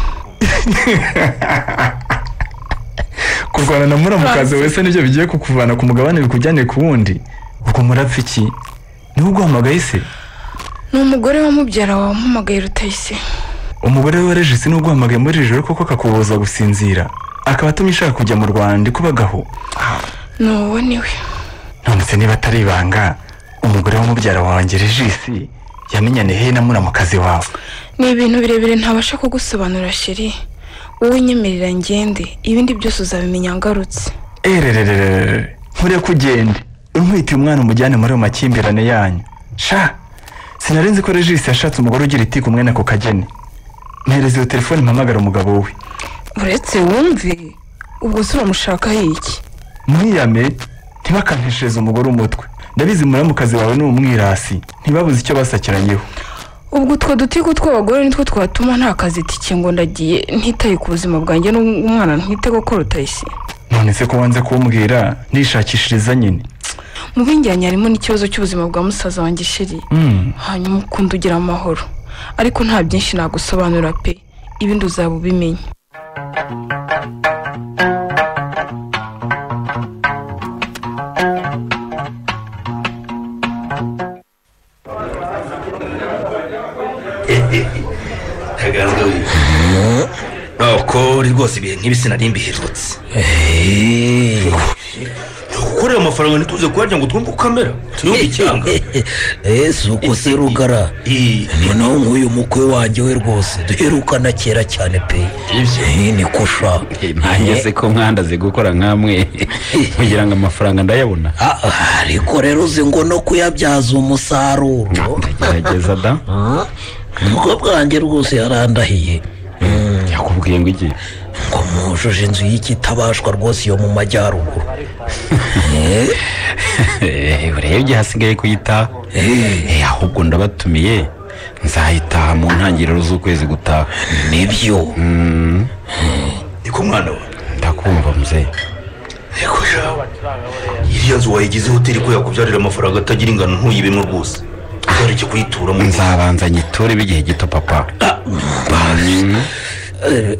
kurwana na muramukazi wese nibyo bigiye kukuvana ku mugabane bikujyane ku wundi ubwo murapfa iki niwe uguhamagaye se ni umugore wa mubyara wawe wampamagaye rutayisi umugore we warejesi niwe uguhamagaye muri iri joro koko akakubuza gusinzira akaba atumye ushaka kujya mu rwanda ikubagaho ni uwo niwe nonese niba atari ibanga umugore w'umubyara wanjye regisi yamenyane hehe na muramukazi wawe ni ibintu birebire ntabasha kugusobanurira sheri wowe nyemerera ngende ibindi byose uzabimenya ngarutse ererererere nkuriya ko ugende unkwitiye umwana umujyane muri ayo makimbirane yanyu sha sinari nzi ko regisi yashatse umugore ugira iti ku mwene ako kageni mpereza iyo telefone mpamagara umugabo we uretse wumve ubwo se uramushakaho iki mwiyame ntibakanteshereze umugore umutwe ndabizi muramukazi wawe ni umwirasi ntibabuze icyo basakiranyeho ubwo utwo dutiku tw'abagore nitwo twatuma nta kazi tike ngo ndagiye ntitaye ku buzima bwanjye n'umwana ntite kuko rutayisi none se ko wanze kumbwira nishakishiriza nyine mu binjyanye harimo n'ikibazo cy'ubuzima bwa musaza wanjye sheri Mm. hanyuma ukunda ugira amahoro ariko nta byinshi nagusobanura pe ibindi uzaba ubimenya ntaganzwa we ntabwo uri rwose ibihe nk'ibi sinari mbiherutse gukorera amafaranga ntituze kuharya ngo twumve uko amera turiho icyanga Eh, si uko se rugara noneho nk'uyu mukwe wanjye we rwose duherukana kera cyane pe Eh, ni kusha nanjye se ko mwandaze gukora nkamwe kugira ngo amafaranga ndayabona ariko rero uzi ngo no kuyabyaza umusaruro gerageza da umukobwa wanjye rwose yarandahiye yakubwiye ngo iki ngo mujuje inzu y'ikitabashwa rwose yo mu majyaruguru Eh, Eh, urebye hasigaye kuyitaha Eh, ahubwo ndabatumiye nzayitaha mu ntangiriro z'ukwezi gutaha nibyo niko mwana we ndakumva muzehe ariko jawe iriya nzu wayigize hoteli ko yakubyarira amafaranga atagira ingano ntuyibemo rwose uzareke kuyituramo nzabanza nyiture b'igihe gito papa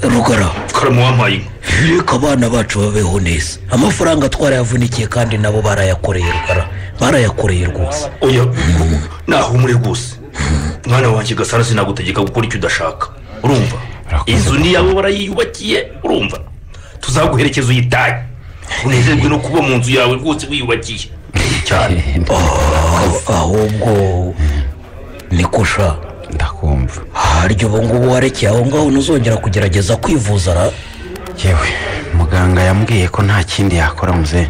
rugara karamu wampaye inka reka abana bacu babeho neza amafaranga twarayavunikiye kandi nabo barayakoreye rugara barayakoreye rwose oya nahumure rwose mwana wanjye gasara sinagutegeka gukora icyo udashaka urumva inzu ni yawe warayiyubakiye urumva tuzaguherekeza uyitaye unezerwe no kuba mu nzu yawe rwose wiyubakiye cyane ahubwo ni kusha ndakumva harya ubu ngubu warekeye aho ngaho ntuzongera kugerageza kwivuza ra yewe muganga yambwiye ko nta kindi yakora muze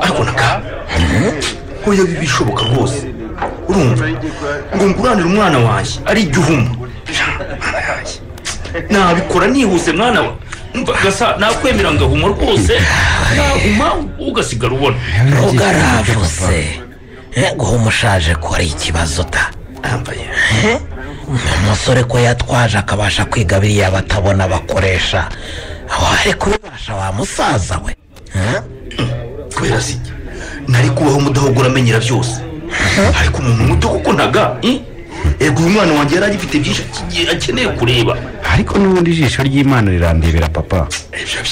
ariko naka oya bishoboka rwose urumva ngo nguranire umwana wanjye ari igihe uhuma nabikora nihuse mwana wa Umva, gasa nakwemera ngahuma rwose nahuma ugasigara ubona ugaravuse guha umushaje ko ari ikibazo ta Eh? umusore ko yatwaje akabasha kwiga biriya batabona bakoresha wari kubibasha wa musaza we Eh? kubera si nari kubaho umudahogora amenyera byose ariko umuntu muto kuko ntaga ego uyu mwana wanjye yari agifite byinshi agiye- akeneye kureba ariko n'ubundi ijisho ry'imana rirandebera papa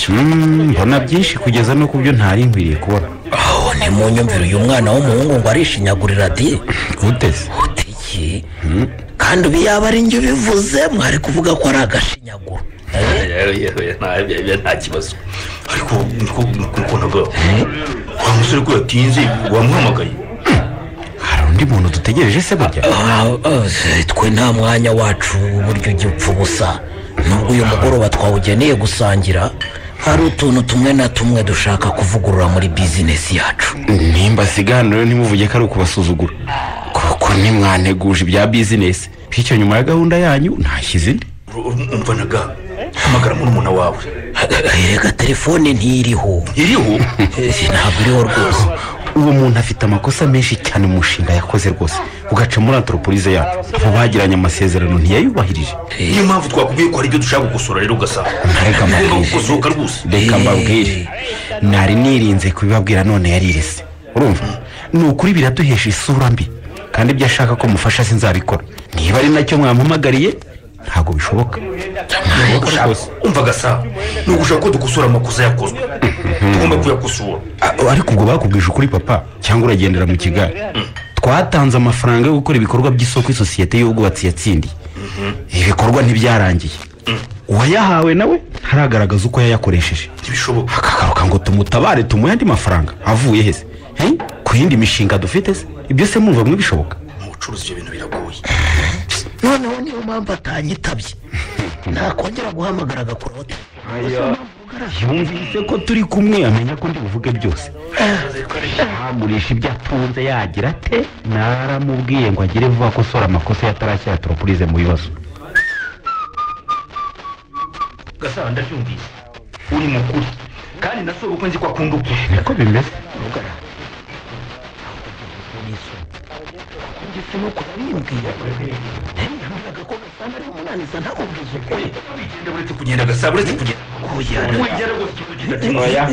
Mm, mbona byinshi kugeza no ku byo ntari nkwiriye kubona aho ni mu nyumvire uyu mwana w'umuhungu ngo arishinyagurira di uteze utiki kandi ubu yaba ari njye ubivuze mwari kuvuga ko ari agashinyaguro nta kibazo ariko niko niko ntaga wa musore ko yatinze wamuhamagaye hari undi muntu dutegereje se burya twe nta mwanya wacu uburyo ujya upfa ubusa nubwo uyu mugoroba twawugeneye gusangira hari utuntu tumwe na tumwe dushaka kuvugurura muri bizinesi yacu nimba siganiro ntimuvuge ko ari ukubasuzugura kuko nimwanteguje ibya bizinesi bityo nyuma ya gahunda yanyu ntashyize indi umva naga hamagara murumuna wawe reka telefone ntiriho iriho ntabwo iriho rwose uwo muntu afite amakosa menshi cyane mu mushinga yakoze rwose ugaca muri antroporize yacu abo bagiranye amasezerano ntiyayubahirije niyo mpamvu twakubwiye ko hari ibyo dushaka gukosora rero ugasa ugomba gukosoka rwose reka mbabwire nari nirinze kubibabwira none yarirese urumva ni ukuri biraduhesha isura mbi kandi ibyo ashaka ko mufasha sinzabikora niba ari nacyo mwampamagariye ntabwo bishoboka umva gasa ni ugushaka ko dukosora amakosa yakozwe tugomba kuyakosora A- ariko ubwo bakubwije ukuri papa cyangwa uragendera mu kigari twatanze amafaranga yo gukora ibikorwa by'isoko isosiyete y'ubwubatsi yatsindiye ibikorwa ntibyarangiye uwayahawe nawe ntaragaragaza uko yayakoresheje ntibishoboka akagaruka ngo tumutabare tumuhe andi mafaranga avuye he se Hey, ku yindi mishinga dufite se ibyo se mwumva mwibishoboka ucuruza ibyo bintu biragoye noneho niyo mpamvu atanyitabye ntakongera guhamagara agakorote yumvise ko turi kumwe amenya ko ndi buvuge byose agurisha ibyo atunze yagira ate naramubwiye ngo agire vuba akosora amakosa yatarashyira turopurize mu bibazo gasa ndabyumvise uri mukuru kandi na soko uko nzi ko akunda ukuri niko bimeze ndetse no kurarimbwira ntiyamuhaga ko gasana ari umunaniza ntamubwize ukuri uretse kugenda gasa uretse kugenda Oya.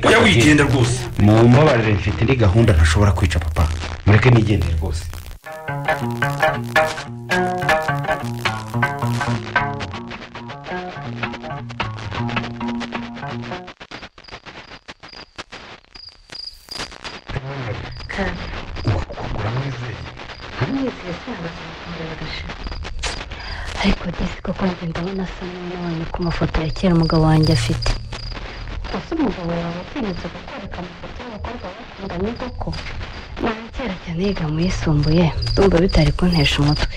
oya wigendera rwose mumbabarire mfite indi gahunda ntashobora kwica papa mureke nigendere rwose ariko disi koko njye ndabona asa n'umwana ku mafoto ya kera umugabo wanjye afite ese umugabo yawe atinyutse kukwereka amafoto y'abakobwa bakundanye koko kera cyane yiga mu yisumbuye ndumva bitari kuntesha umutwe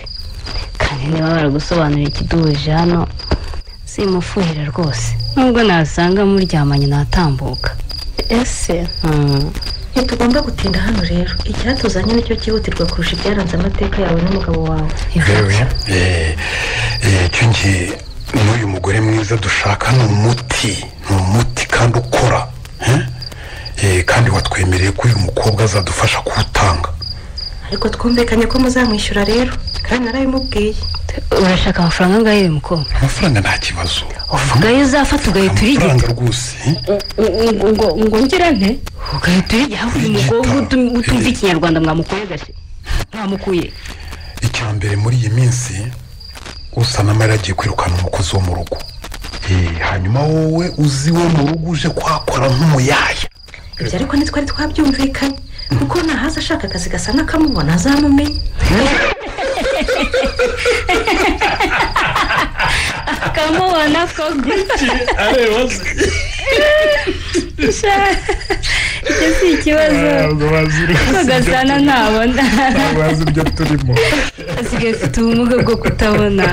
kandi niba baragusobanurira ikiduhuje hano simufuhira rwose nubwo nasanga muryamanye natambuka ese ntitugomba gutinda hano rero icyatuzanye nicyo cyihutirwa kurusha ibyaranze amateka yawe n'umugabo wawe yewe eh, eh, icyo ngiye n'uyu mugore mwiza dushaka ni umuti ni umuti kandi ukora eh? Eh, kandi watwemereye ko uyu mukobwa azadufasha kuwutanga ariko twumvikanye ko muzamwishyura rero kandi narabimubwiye urashaka amafaranga angahe uyu mukobwa amafaranga nta kibazo uvuga ayo uzafata ugahita urigita amafaranga rwose eh? ngo ngira nte ugahita urigita hafi umukobwa utum- utumva ikinyarwanda mwamukuye gashe mwamukuye icya mbere muri iyi minsi usanama yaragiye kwirukana umukozi wo mu rugo Eh, hanyuma wowe uzi wo mu rugo uje kwakora nk'umuyaya ibyo ariko ntitwari twabyumvikanye kuko ntahaza ashaka akazi gasa n'akamubona azamumenya kamubona ko gutya areba se Sha- icyo si ikibazo ariko gasana ntabona ntabwo azi ibyo turimo asigaye afite ubumuga bwo kutabona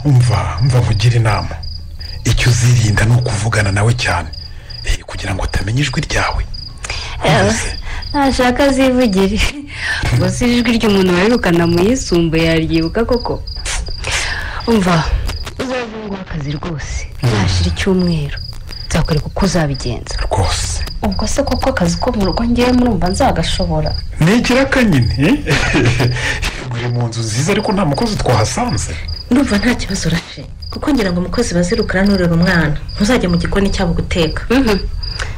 umva mva nkugira inama icyo uzirinda ni ukuvugana nawe cyane Eh, kugira ngo utamenya ijwi ryawe ntashaka azivugire gusa ijwi ry'umuntu wirukana mu yisumbuye yaryibuka koko umva uzavungura akazi rwose ntashira icyumweru nzakwereka uko uzabigenza rwose ubwo se koko akazi ko mu rugo ngewe murumva nzagashobora ni ikiraka nyine uri mu nzu nziza ariko nta mukozi twahasanze ndumva nta kibazo urashe kuko ngira ngo umukozi bazirukana n'urera umwana ntuzajya mu gikoni cyabo guteka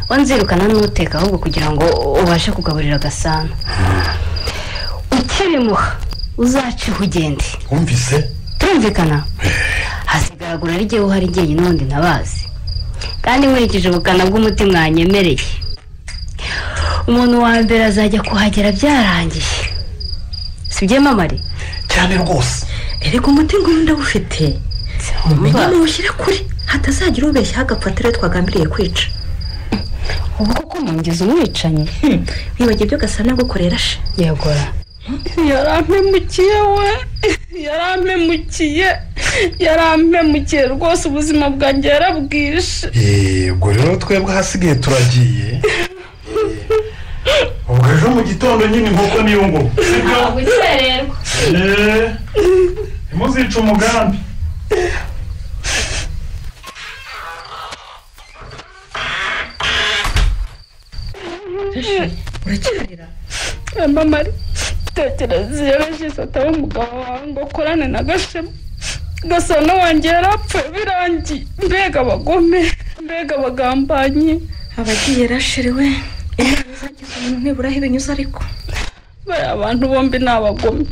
wanzirukana n'uteka ahubwo kugira ngo ubashe kugaburira agasana ukirimuha uzaciho ugende wumvise turumvikana hasigaragura ari jyewe uhari jyenyine ubundi ntabazi kandi nkurikije ubukana bw'umutima wanyemereye umuntu wa mbere azajya kuhagera byarangiye si byo mamari cyane rwose erega umuti nguyu ndawufite umenye muwushyire kuri hatazagira ubeshya hagapfa rero twagambiriye kwica ubu koko mwongeza umwicanyi wibagiwe ibyo gasana gukorera she yagora yarampemukiye we yarampemukiye yarampemukiye rwose ubuzima bwanjye yarabwishe Eh, ubwo rero twebwe ahasigaye turagiye Eh, ubwo ejo mu gitondo nyine inkoko niyo ngo sibyo gukererwa Eh, ntimuzice umugambi uracyarira mama tekereza iyo regisi ataba umugabo wawe ngo ukorane na gashema gasana wanjye yarapfuye birangiye mbega abagome mbega abagambanyi abagiye rasherewe imana izagize umuntu nibura aho ibinyuze ariko bariya abantu bombi ni abagome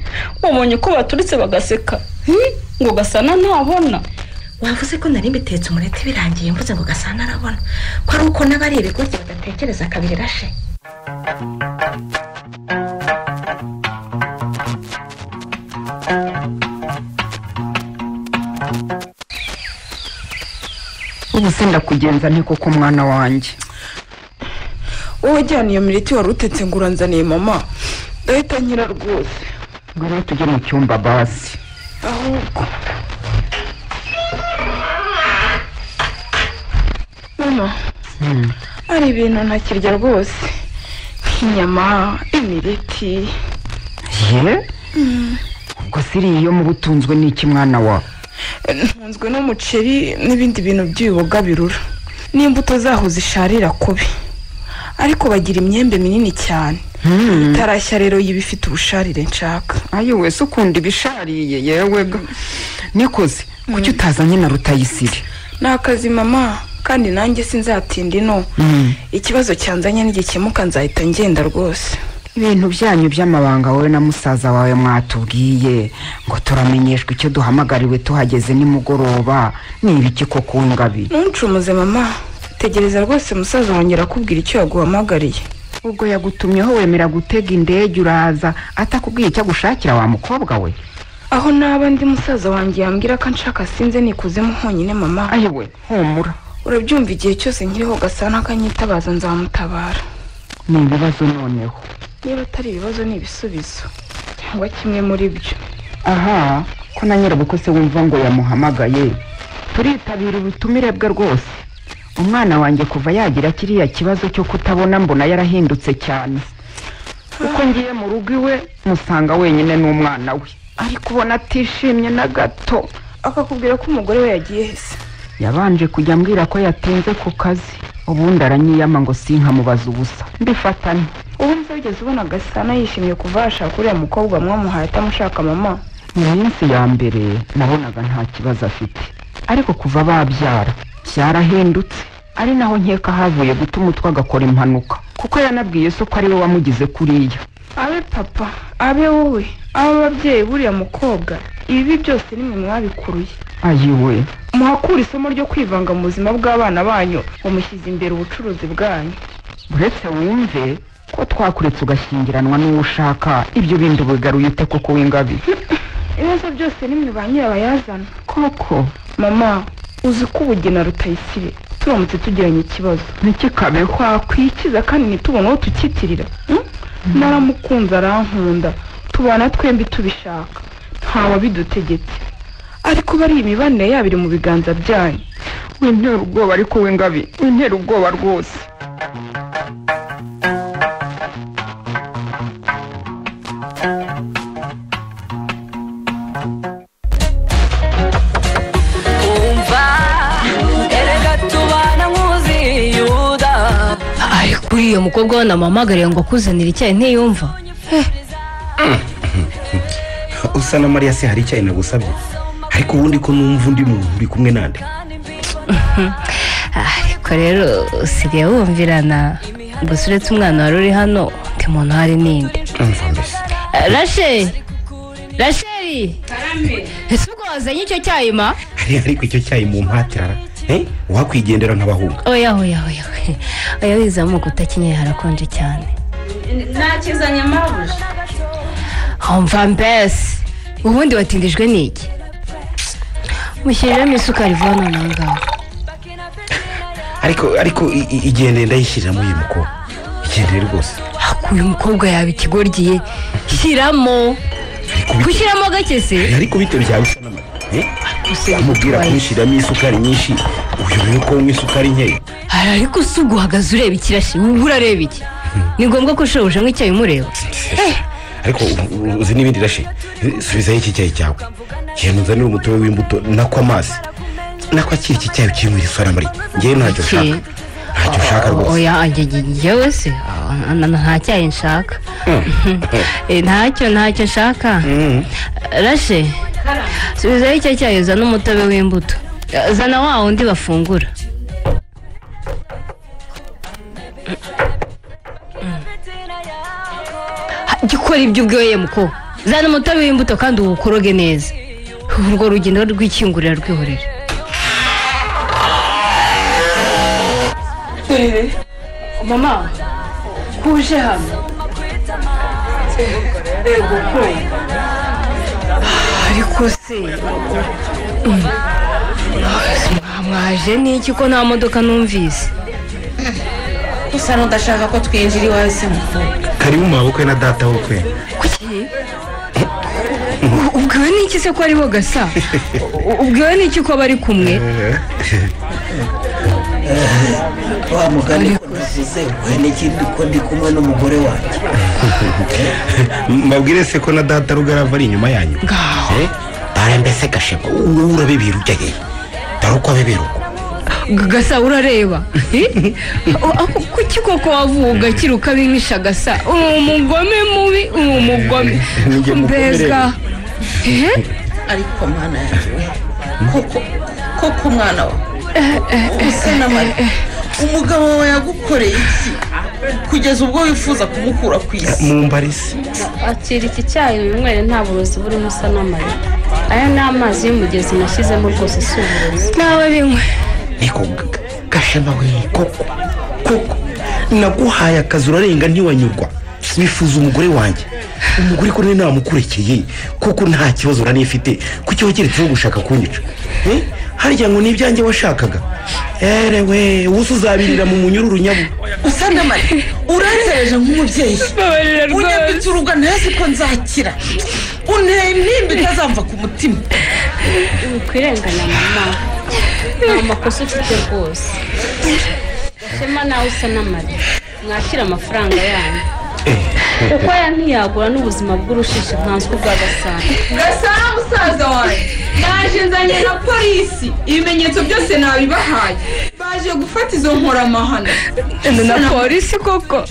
babonye ko baturitse bagaseka hmm? ngo gasana ntabona wavuze ko nari mbitetse umureti birangiye mvuze ngo gasana arabona ko ari uko n'aba ari ibigoryi badatekereza kabiri rashe ubu se ndakugenza nte koko mwana wanjye wowe jyana iyo mireti wari utetse ngo uranzaniye mama ndahita nkira rwose ngo rero tujye mu cyumba basi ahubwo mama hari ibintu ntakirya rwose nk'inyama imireti ye ubwo siriya iyo muba utunzwe n'iki mwana wa ntunzwe n'umuceri n'ibindi bintu by'ibiboga birura n'imbuto zaho zisharira kubi ariko bagira imyembe minini cyane itarashya rero y'ibifite ubusharire nshaka ayo wese ukunda ibishariye yewe nikoze kuki utazanye na rutayisire ni akazi mama kandi nanjye sinzatinda ino ikibazo cyanzanye nigikemuka nzahita ngenda rwose ibintu byanyu by'amabanga wowe na musaza wawe mwatubwiye ngo turamenyeshwe icyo duhamagariwe tuhageze nimugoroba ni ibiki koko w'ingabi ntuncumuze mama tegereza rwose musaza wongera akubwira icyo yaguhamagariye ubwo yagutumyeho wemera gutega indege uraza atakubwiye icyo agushakira wa mukobwa we aho naba ndi musaza wanjye yambwira ko anshaka sinze nikuzimu honyine mama ayewe humura urabyumva igihe cyose nkiriho gasana akanyitabaza nzamutabara ni ibibazo noneho niba atari ibibazo ni ibisubizo cyangwa kimwe muri byo aha ko na nyirabukwe se wumva ngo yamuhamagaye turitabira ubutumire bwe rwose umwana wanjye kuva yagira kiriya kibazo cyo kutabona mbona yarahindutse cyane uko ngiye mu rugo iwe musanga wenyine n'umwana we ariko ubona atishimye na gato akakubwira ko umugore we yagiye hese yabanje kujya ambwira ko yatinze ku kazi ubundi aranyiyama ngo sinkamubaza ubusa mbifatane ubundi se wigeze ubona gasana yishimye kuva yashaka uriya mukobwa mwamuhaye atamushaka mama mu minsi ya mbere nabonaga nta kibazo afite ariko kuva babyara byarahindutse ari naho nkeka havuye guta umutwe agakora impanuka kuko yanabwiye se ko ari we wamugize kuriya abe papa abe wowe abe ababyeyi buriya mukobwa ibi byose nimwe mwabikuruye ayiwe muhakura isomo ryo kwivanga mu buzima bw'abana banyu bamushyize imbere ubucuruzi bwanyu uretse wumve ko twakuretse ugashyingiranwa n'uwo ushaka ibyo bindi ubigaruye ute koko w'ingabi ibibazo byose nimwe ba nyirabayazana koko mama uzi ko ubugena rutayisire turamutse tugiranye ikibazo ntikikabe twakwikiza kandi ntitubone uwo tukitirira hmm? naramukunze arankunda tubana twembi tubishaka ntawabidutegetse ariko bari imibanire yabo iri mu biganza byanyu wintera ubwoba ariko w'ingabi wintera ubwoba rwose umva erega tubana nk'uziyuda ariko uriya mukobwa we namuhamagariye ngo akuzanire icyayi ntiyumva usa na mariya se hari icyayi nagusabye ariko ubundi ko numva undi muntu uri kumwe nande ariko rero usigaye wumvirana gusa uretse umwana wari uri hano undi muntu hari n'indi Eh, rasheli rasheli ese ubwo wazanye icyo cyayi ma hari ariko icyo cyayi mu mpatara eh? uwakwigendera nk'abahunga oya oya oya oya. oya wizamuka utakenyeye harakonje cyane nakizanye mabuja umva mbese ubundi watindijwe n'iki mushyiriramo isukari vuba noneho ngaho ariko ariko i- i- igendere ndayishyiriramo uyu mukobwa igendere rwose uyu mukobwa yaba ikigoryi shyiramo gushyiramo gake se ariko biteruye bisa n'amata eh? amubwira kumushyiramo isukari nyinshi uyu rero ko unywa isukari nkeya Hari ariko se ubwo uhagaze ureba ikirashi uba urareba iki ni ngombwa ko ushoboje nk'icyayi umureba Eh, ariko u- u- uzi n'ibindi rashe subizayo iki cyayi cyawe genda uzanire umutobe w'imbuto nako amazi nako akiri iki cyayi ukiri mu iri sora muri ngewe ntacyo Iki? ushaka ntacyo ushaka rwose oya njyewe se ah, na- na- nta cyayi nshaka Eh, ntacyo ntacyo nshaka rashe subizayo icyo cyayi uzana umutobe w'imbuto Eh, zana wa wundi bafungura Ha, jya ukora ibyo ubwiwe muko zana umutobe w'imbuto kandi uwukoroge neza urwo rugendo rw'ikingurira rwihorera turire mama kuje hano yego ko ariko se Mm. Ah, mwaje n'iki ko nta modoka numvise usa n'udashaka ko twinjira iwawe se mukobwa kari mu mabukwe na data wukwe ubwiwe n'iki se ko ari bo gasa U- ubwiwe n'iki ko bari kumwe wa mugani ko navuze we n'ikindi ko ndi kumwe n'umugore wanjye mbabwire se ko na data rugarava ari inyuma yanyu Eh? dore mbese gashema wowe urabibira ujyayeyo dore uko abibira uko G- gasa urareba Eh? O- ako- kuki koko wavuga kiruka bimisha gasa uwo mugome mubi uwo mugome Ninjye mukomereye. mbega Eh? ariko mwana yawe koko koko umwana wawe usa na mariya umugabo wawe yagukoreye iki kugeza ubwo wifuza kumukura ku isi mumbarisi akira iki cyayi winywere nta burozi burimo usa n'amariya aya ni amazi y'umugezi nashyizemo rwose si uburozi nawe binywe niko g- g- gashema we koko koko naguhaye akazi urarenga ntiwanyurwa bifuza umugore wanjye umugore ko nawe namukurekeye kuko nta kibazo uranifite kuki wageretseho gushaka kunyica Eh? harya ngo ni ibyanjye washakaga erewe ubusa uzabirira mu munyururu nyabu usa na mariya uransereje nk'umubyeyi unyambitse uruga ntazi ko nzakira unteye intimba itazamva ku mutima wikwirenganya mama nta makosa ufite rwose shema nawe usa n'amariya mwakira amafaranga yanyu kuko aya ntiyagura n'ubuzima bw'urushishi nkanswe ubwa gasanzwe gasana musaza wanjye naje nzanye na polisi ibimenyetso byose nabibahaye baje gufata izo nkoramahano na polisi koko koko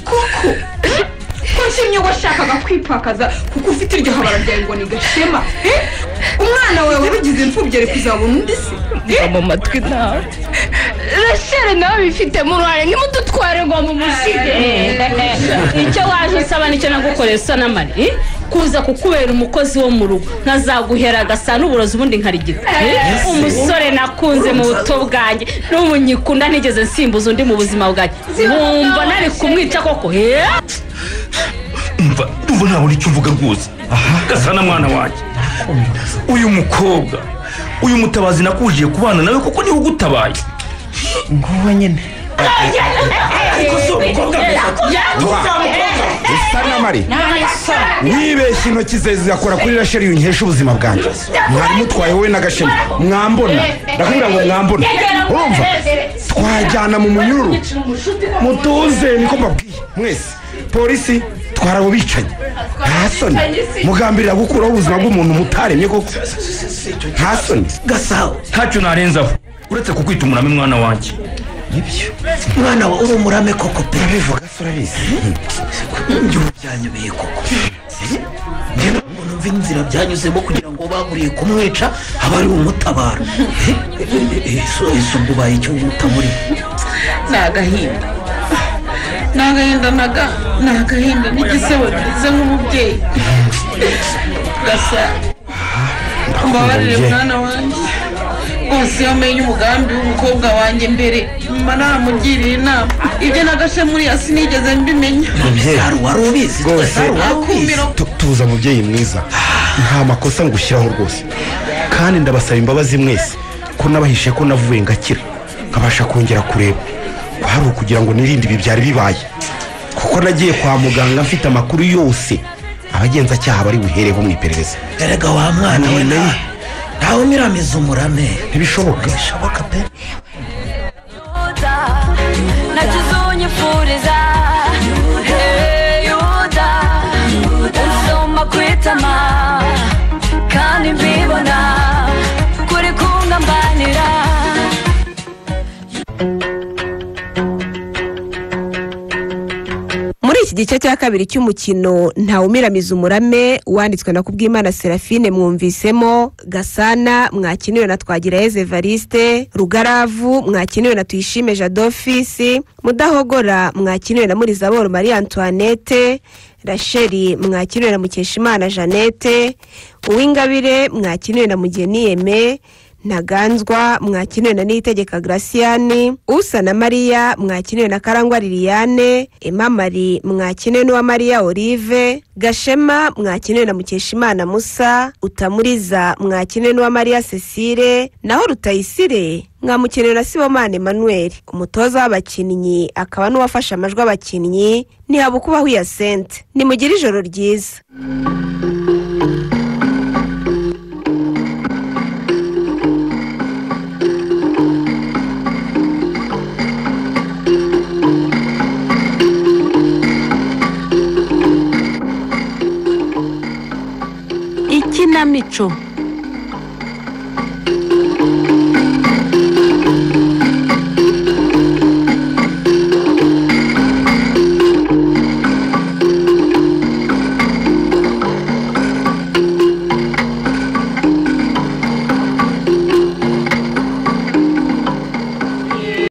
ko nshimye washakaga kwipakaza kuko ufite iryo habara ryawe ngo ni gashema Eh? umwana wawe wabigize imfubyi ari kuzabona undi se mu matwi nawe rashere nawe bifitemo uruhare nimudutware ngo mumusige icyo waje usaba nicyo nagukoreye usa n'amari kuza kukubera umukozi wo mu rugo nkazaguhera agasa n'uburozi ubundi nkarigita Eh, umusore nakunze mu buto bwanjye n'umunyikunda nigeze nsimbuza undi mu buzima bwanjye wumva nari kumwica koko eh? mva ndumva ntabona icyo uvuga rwose gasa na mwana wanjye uyu mukobwa uyu mutabazi nakujiye kubana nawe kuko niwe ugutabaye nguwo nyine ariko si umukobwa mwiza isa n'amari wibeshye intoki ze zigakora kuri rasheli yunkesha ubuzima bwanjye mwari mutwaye wowe n'agashema mwambona ndakubwira ngo mwambona urumva twajyana mu munyururu mutuze niko mbabwiye mwese polisi twara abo bicanyi nta soni mugambirira gukuraho ubuzima bw'umuntu mutaremye koko nta soni gasabo ntacyo narenzaho uretse kukwita umurame mwana wanjye nibyo mwana wa uri umurame koko pe urabivuga se urabizi igihugu byanyobeye koko rero ngo numve inzira byanyuzemo kugira ngo baguriye kumwica aba ari umutabara ese ubwo ubaye icyo utamuri ni agahinda ni agahinda naga ni agahinda n'igisebo bigize nk'umubyeyi gasa mbabarire mwana wanjye rwose iyo amenye umugambi w'umukobwa wanjye mbere mba namugiriye inama ibyo nagashe muri hasi sinigeze mbimenya rwose akumiro tu- tuza mubyeyi mwiza nta makosa ngushyiraho rwose kandi ndabasaba imbabazi mwese ko nabahishe ko navuye ngakira nkabasha kongera kureba kwari ukugira ngo nirinde ibi byari bibaye kuko nagiye kwa muganga mfite amakuru yose abagenzacyaha bari buhereho mu iperereza erega wa mwana we nawe ntawe umiramiza umurame ntibishoboka nakizunyifuriza Hey, yuda usoma kwitama kandi mbibona kuri kungambanira muri iki gice cya kabiri cy'umukino ntawumiramiza umurame wanditswe na kubwimana serafine mwumvisemo gasana mwakiniwe na twagirayezu evariste rugaravu mwakiniwe na tuyishime jadofisi mudahogora mwakiniwe na murizaboro marie antoinette rasheli mwakiniwe na mukeshimana jeannette uwingabire mwakiniwe na mugeni yeme ntaganzwa mwakiniwe na niyitegeka graciyani usa na mariya mwakiniwe na karangwa liliane emamari mwakiniwe n'uwa mariya olive gashema mwakiniwe na mukeshimana musa utamuriza mwakiniwe n'uwa mariya cecile naho rutayisire mwamukenewe na sibomana emmanuel umutoza w'abakinnyi akaba n'uwafashe amajwi abakinnyi ntihabukubaho iya sente nimugire ijoro ryiza ikinamico